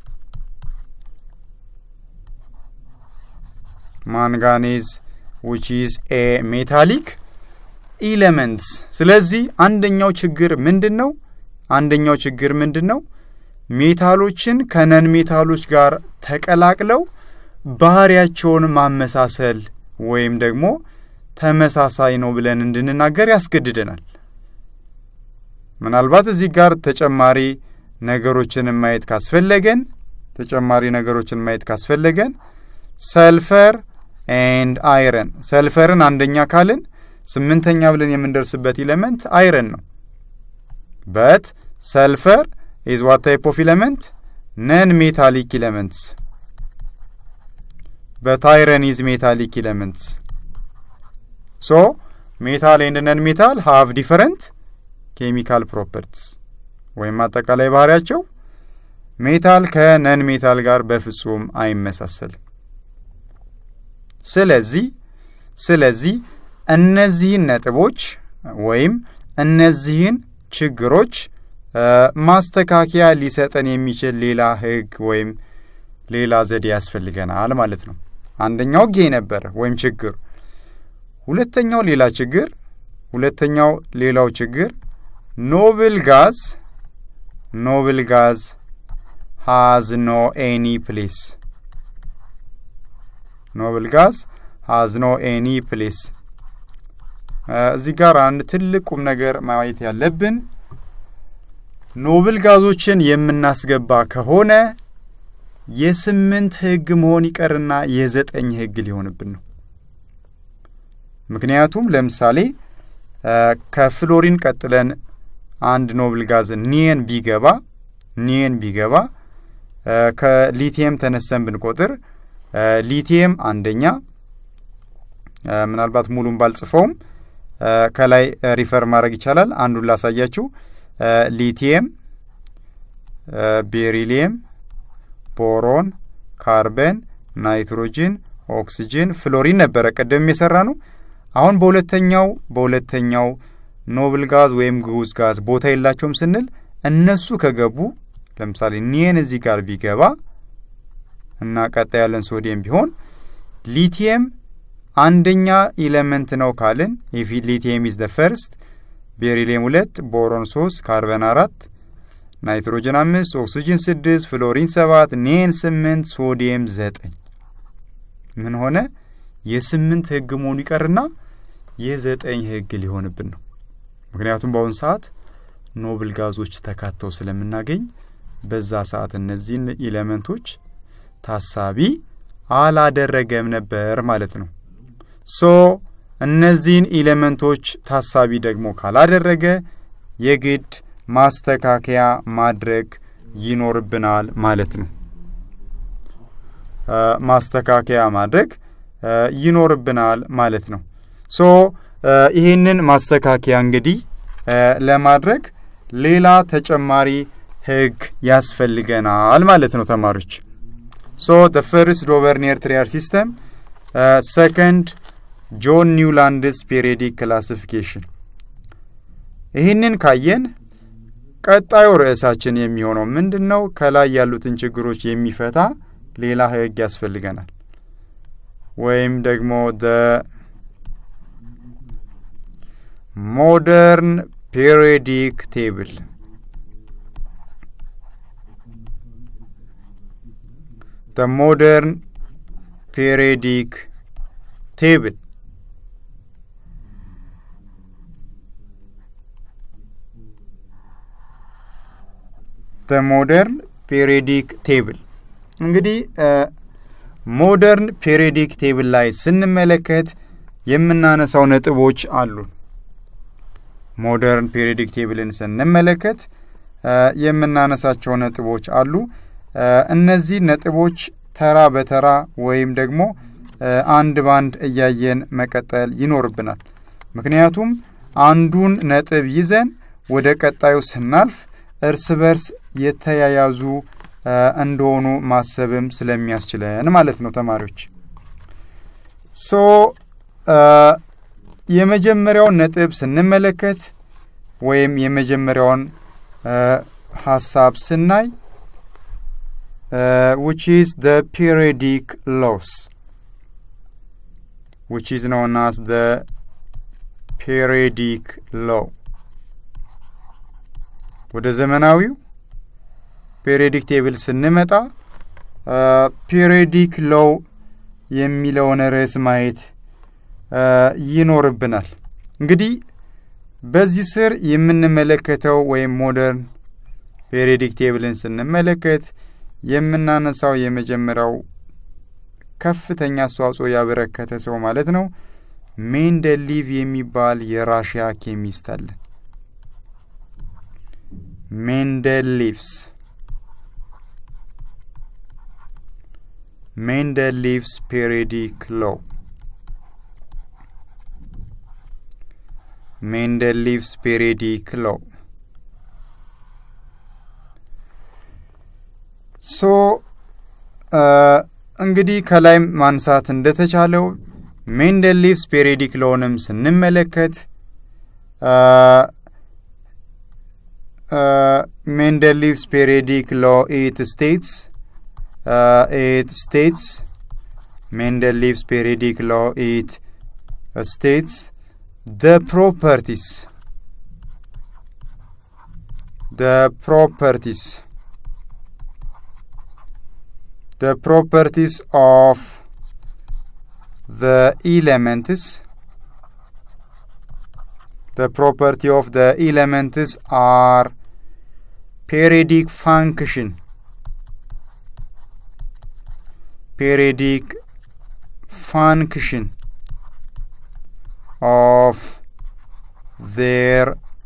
Manganese which is a metallic ኢለመንትስ ስለዚህ አንደኛው ችግር ምንድን ነው? አንደኛው ችግር ምንድን ነው? ሜታሎችን ከነን ሜታሎች ጋር ተቀላቅለው ባህሪያቸውን ማመሳሰል ወይም ደግሞ ተመሳሳይ ነው ብለን እንድንናገር ያስገድደናል። ምናልባት እዚህ ጋር ተጨማሪ ነገሮችን ማየት ካስፈለገን ተጨማሪ ነገሮችን ማየት ካስፈለገን ሰልፈር ኤንድ አይረን ሰልፈርን አንደኛ ካልን ስምንተኛ ብለን የምንደርስበት ኢሌመንት አይረን ነው። በት ሰልፈር ኢዝ ዋት ታይፕ ኦፍ ኢሌመንት ነን ሜታሊክ ኢሌመንትስ በት አይረን ኢዝ ሜታሊክ ኢሌመንትስ ሶ ሜታል ኤንድ ነን ሜታል ሃቭ ዲፈረንት ኬሚካል ፕሮፐርቲስ ወይም አጠቃላይ ባህሪያቸው ሜታል ከነን ሜታል ጋር በፍጹም አይመሳሰልም። ስለዚህ ስለዚህ እነዚህን ነጥቦች ወይም እነዚህን ችግሮች ማስተካከያ ሊሰጠን የሚችል ሌላ ሕግ ወይም ሌላ ዘዴ ያስፈልገናል ማለት ነው። አንደኛው ጌ ነበረ ወይም ችግር። ሁለተኛው ሌላ ችግር ሁለተኛው ሌላው ችግር ኖብል ጋዝ ኖብል ጋዝ ሃዝ ኖ ኤኒ ፕሌስ ኖብል ጋዝ ሃዝ ኖ ኤኒ ፕሌስ እዚህ ጋር አንድ ትልቅ ቁም ነገር ማየት ያለብን ኖብል ጋዞችን የምናስገባ ከሆነ የስምንት ህግ መሆን ይቀርና የዘጠኝ ህግ ሊሆንብን ነው። ምክንያቱም ለምሳሌ ከፍሎሪን ቀጥለን አንድ ኖብል ጋዝ ኒየን ቢገባ ኒየን ቢገባ ከሊቲየም ተነስተን ብንቆጥር ሊቲየም አንደኛ ምናልባት ሙሉን ባልጽፈውም ከላይ ሪፈር ማድረግ ይቻላል። አንዱን ላሳያችሁ። ሊቲየም፣ ቤሪሊየም፣ ቦሮን፣ ካርበን፣ ናይትሮጅን፣ ኦክስጅን፣ ፍሎሪን ነበረ ቅድም የሰራ ነው። አሁን በሁለተኛው በሁለተኛው ኖብል ጋዝ ወይም ግዑዝ ጋዝ ቦታ የላቸውም ስንል እነሱ ከገቡ ለምሳሌ ኒየን እዚህ ጋር ቢገባ እና ቀጣይ ያለን ሶዲየም ቢሆን ሊቲየም አንደኛ ኢሌመንት ነው ካልን ኢፍ ሊቲየም ኢዝ ደ ፈርስት፣ ቤሪሊየም ሁለት፣ ቦሮን ሶስት፣ ካርበን አራት፣ ናይትሮጅን አምስት፣ ኦክሲጅን ስድስት፣ ፍሎሪን ሰባት፣ ኒየን ስምንት፣ ሶዲየም ዘጠኝ ምን ሆነ? የስምንት ህግ መሆኑ ይቀርና የዘጠኝ ህግ ሊሆንብን ነው። ምክንያቱም በአሁኑ ሰዓት ኖብል ጋዞች ተካተው ስለምናገኝ በዛ ሰዓት እነዚህን ኢሌመንቶች ታሳቢ አላደረገም ነበር ማለት ነው። ሶ እነዚህን ኢሌመንቶች ታሳቢ ደግሞ ካላደረገ የግድ ማስተካከያ ማድረግ ይኖርብናል ማለት ነው። ማስተካከያ ማድረግ ይኖርብናል ማለት ነው። ሶ ይህንን ማስተካከያ እንግዲህ ለማድረግ ሌላ ተጨማሪ ህግ ያስፈልገናል ማለት ነው ተማሪዎች። ሶ ደ ፈርስት ዶቨርኒየር ትሪያር ሲስተም ሰከንድ ጆን ኒውላንድስ ፔሪዮዲክ ክላሲፊኬሽን። ይህንን ካየን ቀጣዩ ርዕሳችን የሚሆነው ምንድን ነው? ከላይ ያሉትን ችግሮች የሚፈታ ሌላ ህግ ያስፈልገናል ወይም ደግሞ ደ ሞደርን ፔሪዮዲክ ቴብል the modern periodic table the modern periodic table እንግዲህ ሞደርን ፔሪዮዲክ ቴብል ላይ ስንመለከት የምናነሳው ነጥቦች አሉ። ሞደርን ፔሪዮዲክ ቴብልን ስንመለከት የምናነሳቸው ነጥቦች አሉ። እነዚህ ነጥቦች ተራ በተራ ወይም ደግሞ አንድ ባንድ እያየን መቀጠል ይኖርብናል። ምክንያቱም አንዱን ነጥብ ይዘን ወደ ቀጣዩ ስናልፍ እርስ በርስ የተያያዙ እንደሆኑ ማሰብም ስለሚያስችለን ማለት ነው ተማሪዎች። ሶ የመጀመሪያውን ነጥብ ስንመለከት ወይም የመጀመሪያውን ሀሳብ ስናይ Uh, which is the periodic laws, which is known as the periodic law. ወደ ዘመናዊው ፔሪዮዲክ ቴብል ስንመጣ ፔሪዮዲክ ሎው የሚለውን ርዕስ ማየት ይኖርብናል። እንግዲህ በዚህ ስር የምንመለከተው ወይም ሞደርን ፔሪዮዲክ ቴብልን ስንመለከት የምናነሳው የመጀመሪያው ከፍተኛ አስተዋጽኦ ያበረከተ ሰው ማለት ነው ሜንደሊቭ የሚባል የራሽያ ኬሚስት አለ። ሜንደሊቭስ ሜንደሊቭስ ፔሪዮዲክ ሎው ሜንደሊቭስ ፔሪዮዲክ ሎው ሶ እንግዲህ ከላይም ማንሳት እንደተቻለው ሜንደሊቭስ ፔሪዮዲክ ሎውንም ስንመለከት ሜንደሊቭስ ፔሪዮዲክ ሎ ኢት ስቴትስ ኢት ስቴትስ ሜንደሊቭስ ፔሪዮዲክ ሎ ኢት ስቴትስ the properties the properties the properties of the elements the property of the elements are periodic function periodic function of ዜር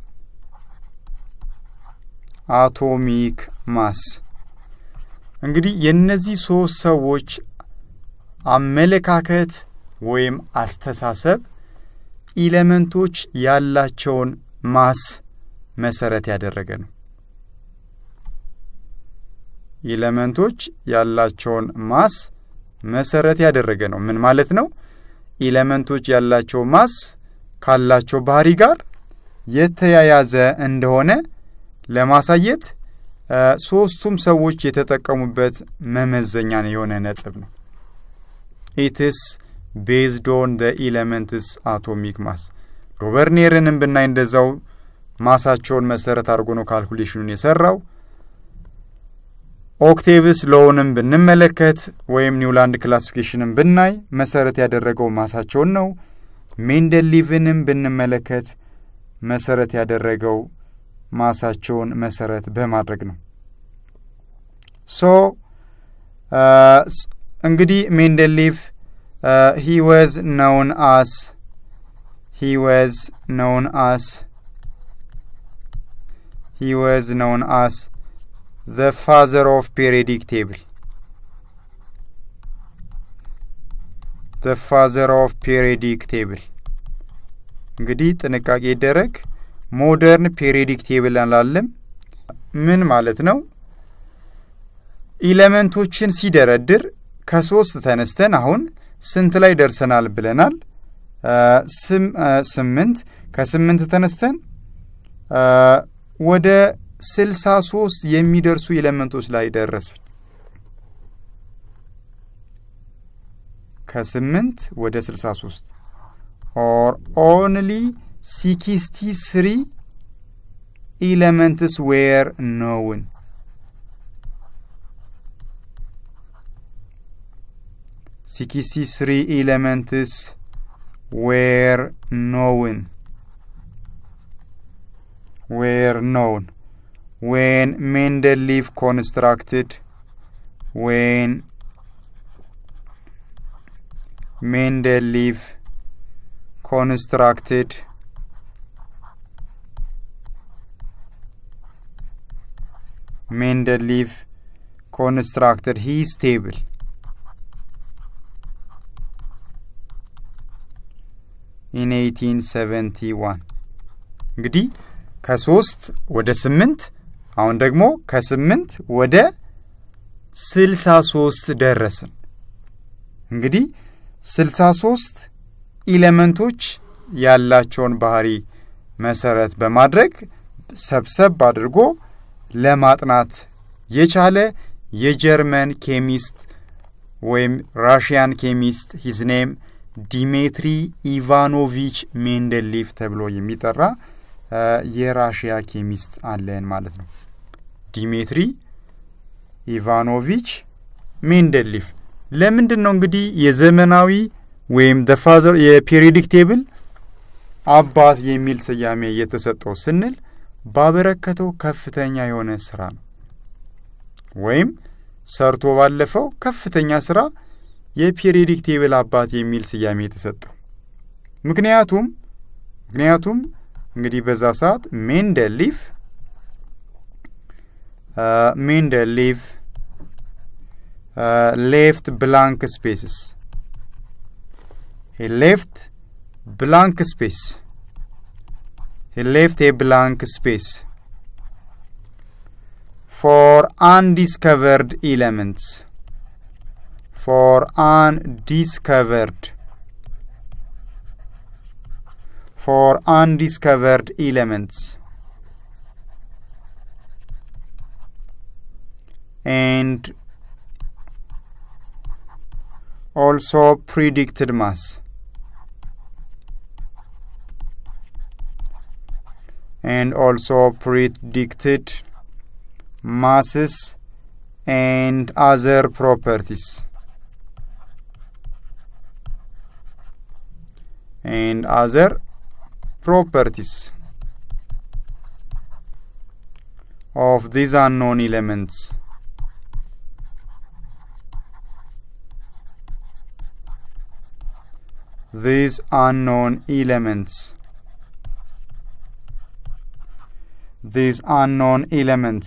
አቶሚክ ማስ እንግዲህ የእነዚህ ሶስት ሰዎች አመለካከት ወይም አስተሳሰብ ኢለመንቶች ያላቸውን ማስ መሰረት ያደረገ ነው። ኢለመንቶች ያላቸውን ማስ መሰረት ያደረገ ነው። ምን ማለት ነው? ኢለመንቶች ያላቸው ማስ ካላቸው ባህሪ ጋር የተያያዘ እንደሆነ ለማሳየት ሶስቱም ሰዎች የተጠቀሙበት መመዘኛ የሆነ ነጥብ ነው። ኢትስ ቤዝድ ኦን ደ ኢለመንትስ አቶሚክ ማስ ሮበርኔርንም ብናይ እንደዛው ማሳቸውን መሰረት አድርጎ ነው ካልኩሌሽኑን የሰራው። ኦክቴቭስ ሎውንም ብንመለከት ወይም ኒውላንድ ክላሲፊኬሽንን ብናይ መሰረት ያደረገው ማሳቸውን ነው። ሜንደሊቭንም ብንመለከት መሰረት ያደረገው ማሳቸውን መሰረት በማድረግ ነው። ሶ እንግዲህ ሜንደሊቭ ሂ ወዝ ነውን አስ ሂ ወዝ ነውን አስ ሂ ወዝ ነውን አስ ዘ ፋዘር ኦፍ ፔሪዮዲክ ቴብል ዘ ፋዘር ኦፍ ፔሪዮዲክ ቴብል እንግዲህ ጥንቃቄ ይደረግ። ሞደርን ፔሪዮዲክ ቴብል አላለም። ምን ማለት ነው? ኢለመንቶችን ሲደረድር ከሶስት ተነስተን አሁን ስንት ላይ ደርሰናል ብለናል? ስምንት ከስምንት ተነስተን ወደ ስልሳ ሶስት የሚደርሱ ኤሌመንቶች ላይ ደረስን። ከስምንት ወደ ስልሳ ሶስት ኦር ኦንሊ ሲክስቲ ስሪ ኤሌመንትስ ዌር ኖውን ሲክስቲ ስሪ ኤሌመንትስ ዌር ኖውን ዌር ኖውን when Mendeleev constructed when Mendeleev constructed Mendeleev constructed his table in 1871 እንግዲህ ከሶስት ወደ ስምንት አሁን ደግሞ ከስምንት ወደ ስልሳ ሶስት ደረስን። እንግዲህ ስልሳ ሶስት ኢሌመንቶች ያላቸውን ባህሪ መሰረት በማድረግ ሰብሰብ አድርጎ ለማጥናት የቻለ የጀርመን ኬሚስት ወይም ራሽያን ኬሚስት ሂዝ ኔም ዲሜትሪ ኢቫኖቪች ሜንደሊፍ ተብሎ የሚጠራ የራሽያ ኬሚስት አለን ማለት ነው። ዲሜትሪ ኢቫኖቪች ሜንደሊፍ ለምንድን ነው እንግዲህ የዘመናዊ ወይም ደ ፋዘር የፔሪዮዲክ ቴብል አባት የሚል ስያሜ የተሰጠው ስንል ባበረከተው ከፍተኛ የሆነ ስራ ነው። ወይም ሰርቶ ባለፈው ከፍተኛ ስራ የፔሪዮዲክ ቴብል አባት የሚል ስያሜ የተሰጠው ምክንያቱም ምክንያቱም እንግዲህ በዛ ሰዓት ሜንደሊፍ ሜንደሊፍ ሌፍት ብላንክ ስፔስስ ሄ ሌፍት ብላንክ ስፔስ ሄ ሌፍት ኤ ብላንክ ስፔስ ፎር አንዲስከቨርድ ኤሌመንትስ ፎር አንዲስከቨርድ for undiscovered elements and also predicted mass and also predicted masses and other properties and other properties of these unknown elements. These unknown elements. ዚስ አንኖን ኤሌመንትስ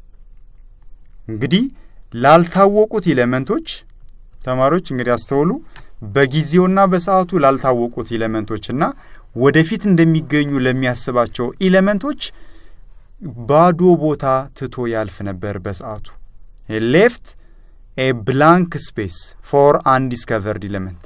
እንግዲህ ላልታወቁት ኤሌመንቶች ተማሪዎች እንግዲህ አስተውሉ። በጊዜውና በሰዓቱ ላልታወቁት ኤሌመንቶችና ወደፊት እንደሚገኙ ለሚያስባቸው ኤሌመንቶች ባዶ ቦታ ትቶ ያልፍ ነበር። በሰዓቱ ሌፍት ኤ ብላንክ ስፔስ ፎር አንዲስከቨርድ ኤሌመንት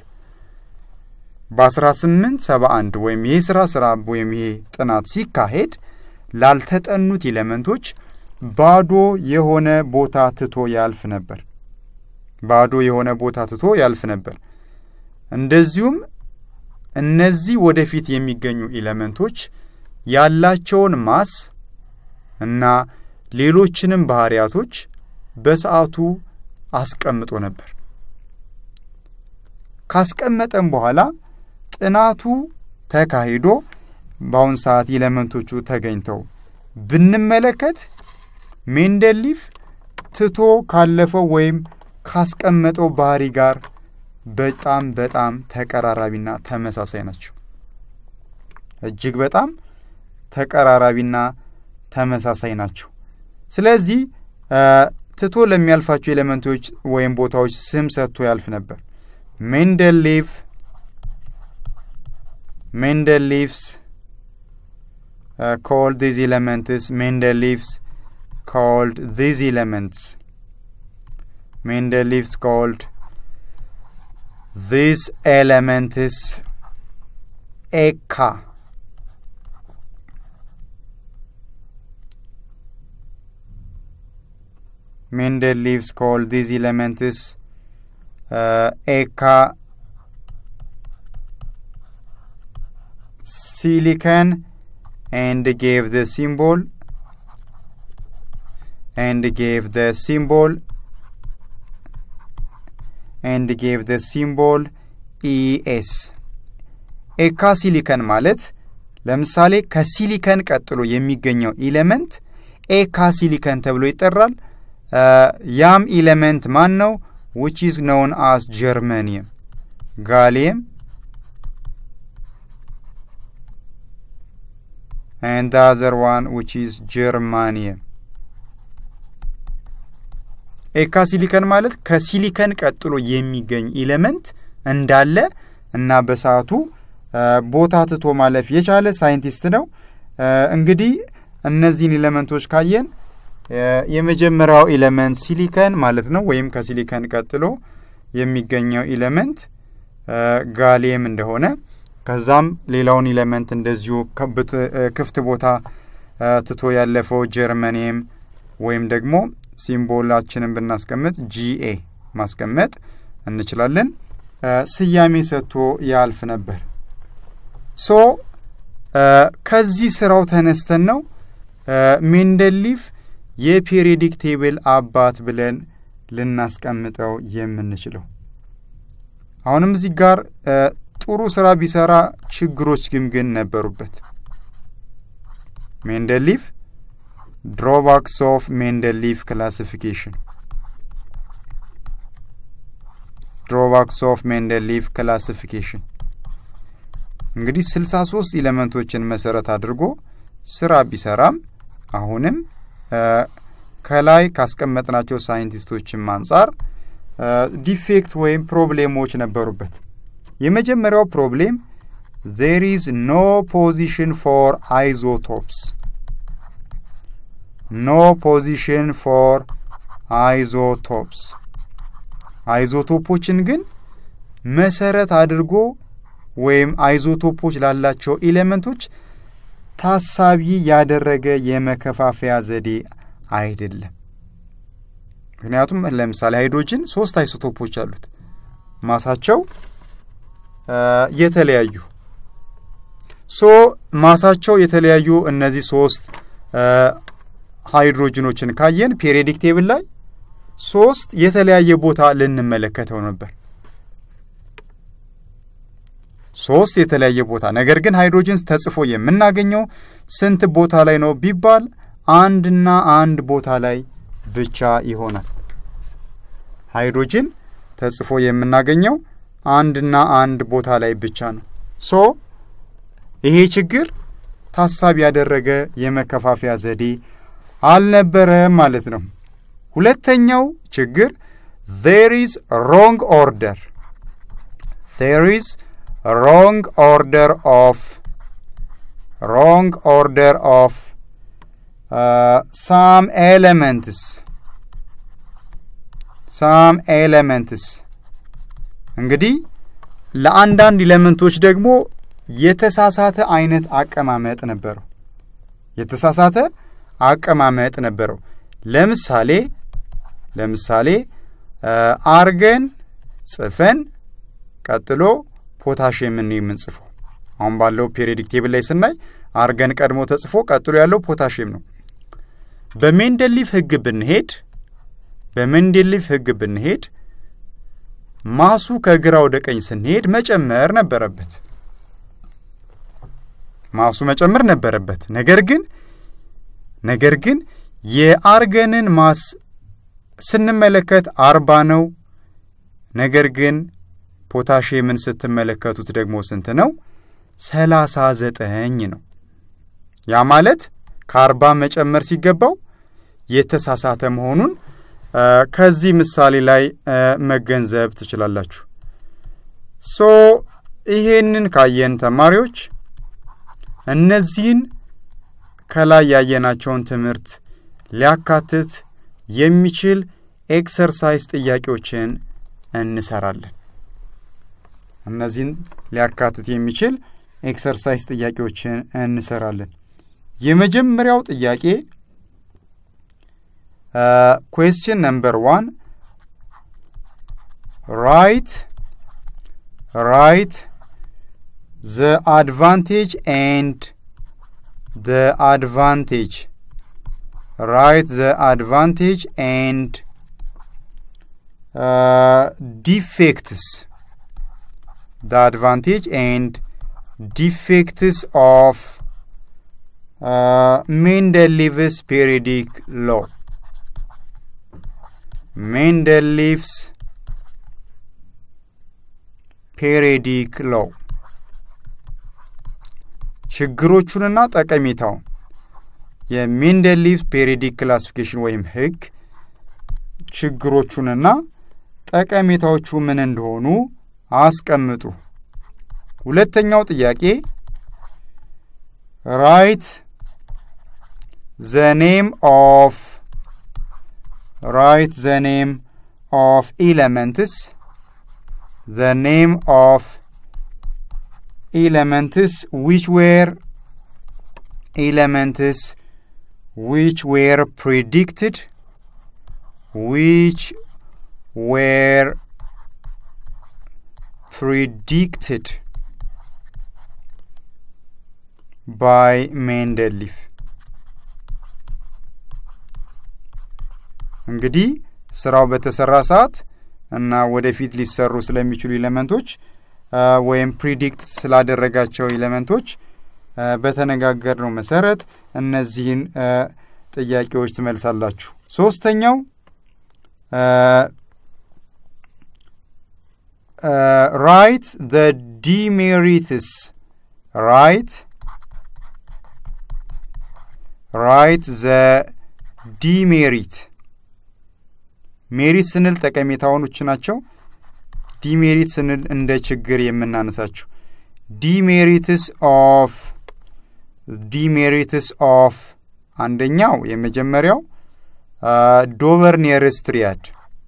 በ1871 ወይም ይህ ስራ ስራ ወይም ይሄ ጥናት ሲካሄድ ላልተጠኑት ኤሌመንቶች ባዶ የሆነ ቦታ ትቶ ያልፍ ነበር። ባዶ የሆነ ቦታ ትቶ ያልፍ ነበር። እንደዚሁም እነዚህ ወደፊት የሚገኙ ኤሌመንቶች ያላቸውን ማስ እና ሌሎችንም ባህሪያቶች በሰዓቱ አስቀምጦ ነበር። ካስቀመጠም በኋላ ጥናቱ ተካሂዶ በአሁን ሰዓት ኤሌመንቶቹ ተገኝተው ብንመለከት ሜንደሊፍ ትቶ ካለፈው ወይም ካስቀመጠው ባህሪ ጋር በጣም በጣም ተቀራራቢና ተመሳሳይ ናቸው። እጅግ በጣም ተቀራራቢና ተመሳሳይ ናቸው። ስለዚህ ትቶ ለሚያልፋቸው ኤሌመንቶች ወይም ቦታዎች ስም ሰጥቶ ያልፍ ነበር። ሜንደሊፍ ሜንደሊፍስ ኮልድ ዚዝ ኤሌመንትስ ሜንደሊፍስ ኮልድ ዚዝ ኤሌመንትስ ሜንደሊፍስ ኮልድ ዚስ ኤሌመንትስ ኤካ Mendeleev's called these elements uh, Eka silicon and gave the symbol and gave the symbol and gave the symbol ES ኤካ ሲሊከን ማለት ለምሳሌ ከሲሊከን ቀጥሎ የሚገኘው ኢሌመንት ኤካ ሲሊከን ተብሎ ይጠራል። ያም ኢሌመንት ማን ነው? ዊች ኢዝ ነውን አስ ጀርመኒየም ጋሊየም ኤንድ አዘር ዋን ዊች ኢዝ ጀርማኒየም። ኤካ ሲሊከን ማለት ከሲሊከን ቀጥሎ የሚገኝ ኢሌመንት እንዳለ እና በሰዓቱ ቦታ ትቶ ማለፍ የቻለ ሳይንቲስት ነው። እንግዲህ እነዚህን ኤሌመንቶች ካየን የመጀመሪያው ኤሌመንት ሲሊከን ማለት ነው፣ ወይም ከሲሊከን ቀጥሎ የሚገኘው ኤሌመንት ጋሊየም እንደሆነ ከዛም ሌላውን ኤሌመንት እንደዚሁ ክፍት ቦታ ትቶ ያለፈው ጀርመኒየም ወይም ደግሞ ሲምቦላችንን ብናስቀምጥ ጂኤ ማስቀመጥ እንችላለን። ስያሜ ሰጥቶ ያልፍ ነበር። ሶ ከዚህ ስራው ተነስተን ነው ሜንደሊፍ የፔሪዮዲክ ቴብል አባት ብለን ልናስቀምጠው የምንችለው። አሁንም እዚህ ጋር ጥሩ ስራ ቢሰራ ችግሮች ግን ግን ነበሩበት። ሜንደሊፍ ድሮባክስ ኦፍ ሜንደሊፍ ክላሲፊኬሽን ድሮባክስ ኦፍ ሜንደሊፍ ክላሲፊኬሽን እንግዲህ ስልሳ ሶስት ኤሌመንቶችን መሰረት አድርጎ ስራ ቢሰራም አሁንም ከላይ ካስቀመጥናቸው ሳይንቲስቶችም አንጻር ዲፌክት ወይም ፕሮብሌሞች ነበሩበት። የመጀመሪያው ፕሮብሌም ዜር ኢዝ ኖ ፖዚሽን ፎር አይዞቶፕስ ኖ ፖዚሽን ፎር አይዞቶፕስ አይዞቶፖችን ግን መሰረት አድርጎ ወይም አይዞቶፖች ላላቸው ኤሌመንቶች ታሳቢ ያደረገ የመከፋፈያ ዘዴ አይደለም። ምክንያቱም ለምሳሌ ሃይድሮጅን ሶስት አይሶቶፖች አሉት ማሳቸው የተለያዩ ሶ ማሳቸው የተለያዩ እነዚህ ሶስት ሃይድሮጅኖችን ካየን ፔሪዮዲክ ቴብል ላይ ሶስት የተለያየ ቦታ ልንመለከተው ነበር። ሶስት የተለያየ ቦታ ነገር ግን ሃይድሮጅን ተጽፎ የምናገኘው ስንት ቦታ ላይ ነው ቢባል አንድና አንድ ቦታ ላይ ብቻ ይሆናል። ሃይድሮጅን ተጽፎ የምናገኘው አንድና አንድ ቦታ ላይ ብቻ ነው። ሶ ይሄ ችግር ታሳቢ ያደረገ የመከፋፈያ ዘዴ አልነበረም ማለት ነው። ሁለተኛው ችግር ዜር ኢዝ ሮንግ ኦርደር ዜር ኢዝ ሮንግ ኦርደር ኦፍ ሮንግ ኦርደር ኦፍ ሳም ኤሌመንትስ ሳም ኤሌመንትስ እንግዲህ ለአንዳንድ ኤሌመንቶች ደግሞ የተሳሳተ አይነት አቀማመጥ ነበረው። የተሳሳተ አቀማመጥ ነበረው። ለምሳሌ ለምሳሌ አርገን ጽፈን ቀጥሎ ፖታሽየምን ነው የምንጽፈው። አሁን ባለው ፔሪዮዲክ ቴብል ላይ ስናይ አርገን ቀድሞ ተጽፎ ቀጥሎ ያለው ፖታሽየም ነው። በሜንደሊፍ ሕግ ብንሄድ በሜንደሊፍ ሕግ ብንሄድ ማሱ ከግራ ወደ ቀኝ ስንሄድ መጨመር ነበረበት። ማሱ መጨመር ነበረበት። ነገር ግን ነገር ግን የአርገንን ማስ ስንመለከት አርባ ነው። ነገር ግን ፖታሽየምን ስትመለከቱት ደግሞ ስንት ነው? ሰላሳ ዘጠኝ ነው። ያ ማለት ከአርባ መጨመር ሲገባው የተሳሳተ መሆኑን ከዚህ ምሳሌ ላይ መገንዘብ ትችላላችሁ። ሶ ይሄንን ካየን ተማሪዎች እነዚህን ከላይ ያየናቸውን ትምህርት ሊያካትት የሚችል ኤክሰርሳይዝ ጥያቄዎችን እንሰራለን። እነዚህን ሊያካትት የሚችል ኤክሰርሳይዝ ጥያቄዎችን እንሰራለን። የመጀመሪያው ጥያቄ ኩዌስችን ነምበር ዋን ራይት ራይት ዘ አድቫንቴጅ ኤንድ the advantage write the advantage and uh, defects the advantage and defects of uh, Mendeleev's periodic law Mendeleev's periodic law ችግሮቹንና ጠቀሜታውን የሜንደሊቭ ፔሪዲክ ክላሲፊኬሽን ወይም ሕግ ችግሮቹንና ጠቀሜታዎቹ ምን እንደሆኑ አስቀምጡ። ሁለተኛው ጥያቄ ራይት ዘ ኔም ኦፍ ራይት ዘ ኔም ኦፍ ኤለመንትስ ዘ ኔም ኦፍ elements which were elements which were predicted which were predicted by Mendeleev እንግዲህ ስራው በተሰራ ሰዓት እና ወደፊት ሊሰሩ ስለሚችሉ ኤሌመንቶች ወይም ፕሪዲክት ስላደረጋቸው ኤሌመንቶች በተነጋገርነው መሰረት እነዚህን ጥያቄዎች ትመልሳላችሁ። ሶስተኛው ራይት ዘ ዲሜሪትስ ራይት ራይት ዘ ዲሜሪት ሜሪት ስንል ጠቀሜታዎቹ ናቸው። ዲሜሪት ስንል እንደ ችግር የምናነሳቸው ዲሜሪትስ ኦፍ ዲሜሪትስ ኦፍ አንደኛው የመጀመሪያው ዶቨርኔርስ ትሪያድ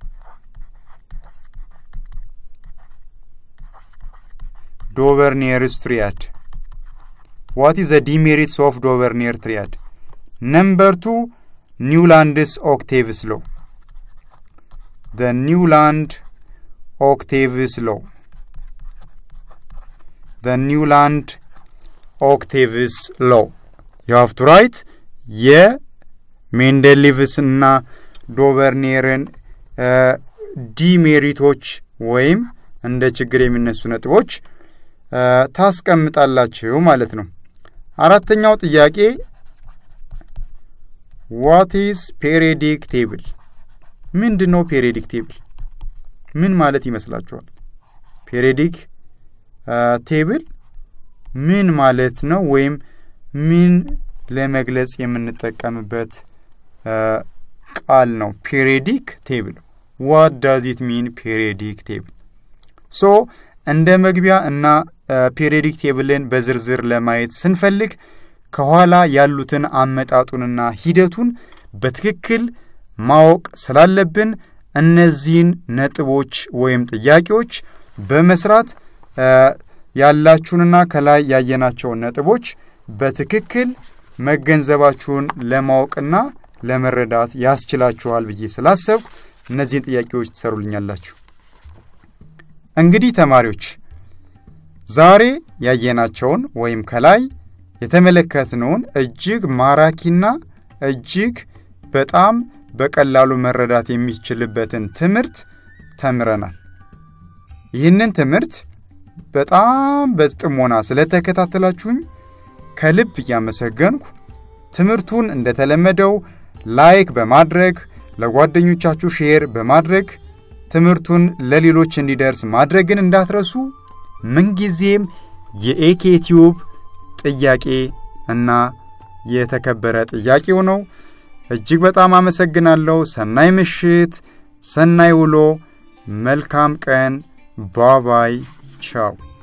ዶቨርኔርስ ትሪያድ ዋት ኢዝ ዘ ዲሜሪትስ ኦፍ ዶቨርኔር ትሪያድ ነምበር ቱ ኒውላንድስ ኦክቴቭስ ሎ ዘ ኒውላንድ ኦክቴቭስ ሎ ዘ ኒውላንድ ኦክቴቭስ ሎ ዩ ሃቭ ቱ ራይት የሜንደሊቭስና ዶቨርኔርን ዲሜሪቶች ወይም እንደ ችግር የሚነሱ ነጥቦች ታስቀምጣላችሁ ማለት ነው። አራተኛው ጥያቄ ዋት ኢዝ ፔሪዮዲክ ቴብል? ምንድን ነው ፔሪዮዲክ ቴብል? ምን ማለት ይመስላችኋል? ፔሪዮዲክ ቴብል ምን ማለት ነው? ወይም ምን ለመግለጽ የምንጠቀምበት ቃል ነው። ፔሪዮዲክ ቴብል ዋት ዳዝ ኢት ሚን ፔሪዮዲክ ቴብል። ሶ እንደ መግቢያ እና ፔሪዮዲክ ቴብልን በዝርዝር ለማየት ስንፈልግ ከኋላ ያሉትን አመጣጡንና ሂደቱን በትክክል ማወቅ ስላለብን እነዚህን ነጥቦች ወይም ጥያቄዎች በመስራት ያላችሁንና ከላይ ያየናቸውን ነጥቦች በትክክል መገንዘባችሁን ለማወቅና ለመረዳት ያስችላችኋል ብዬ ስላሰብኩ እነዚህን ጥያቄዎች ትሰሩልኛላችሁ። እንግዲህ ተማሪዎች ዛሬ ያየናቸውን ወይም ከላይ የተመለከትነውን እጅግ ማራኪና እጅግ በጣም በቀላሉ መረዳት የሚችልበትን ትምህርት ተምረናል። ይህንን ትምህርት በጣም በጥሞና ስለተከታተላችሁኝ ከልብ እያመሰገንኩ ትምህርቱን እንደተለመደው ላይክ በማድረግ ለጓደኞቻችሁ ሼር በማድረግ ትምህርቱን ለሌሎች እንዲደርስ ማድረግን እንዳትረሱ። ምንጊዜም የኤኬ ቲዩብ ጥያቄ እና የተከበረ ጥያቄው ነው። እጅግ በጣም አመሰግናለሁ። ሰናይ ምሽት፣ ሰናይ ውሎ፣ መልካም ቀን። ባባይ ቻው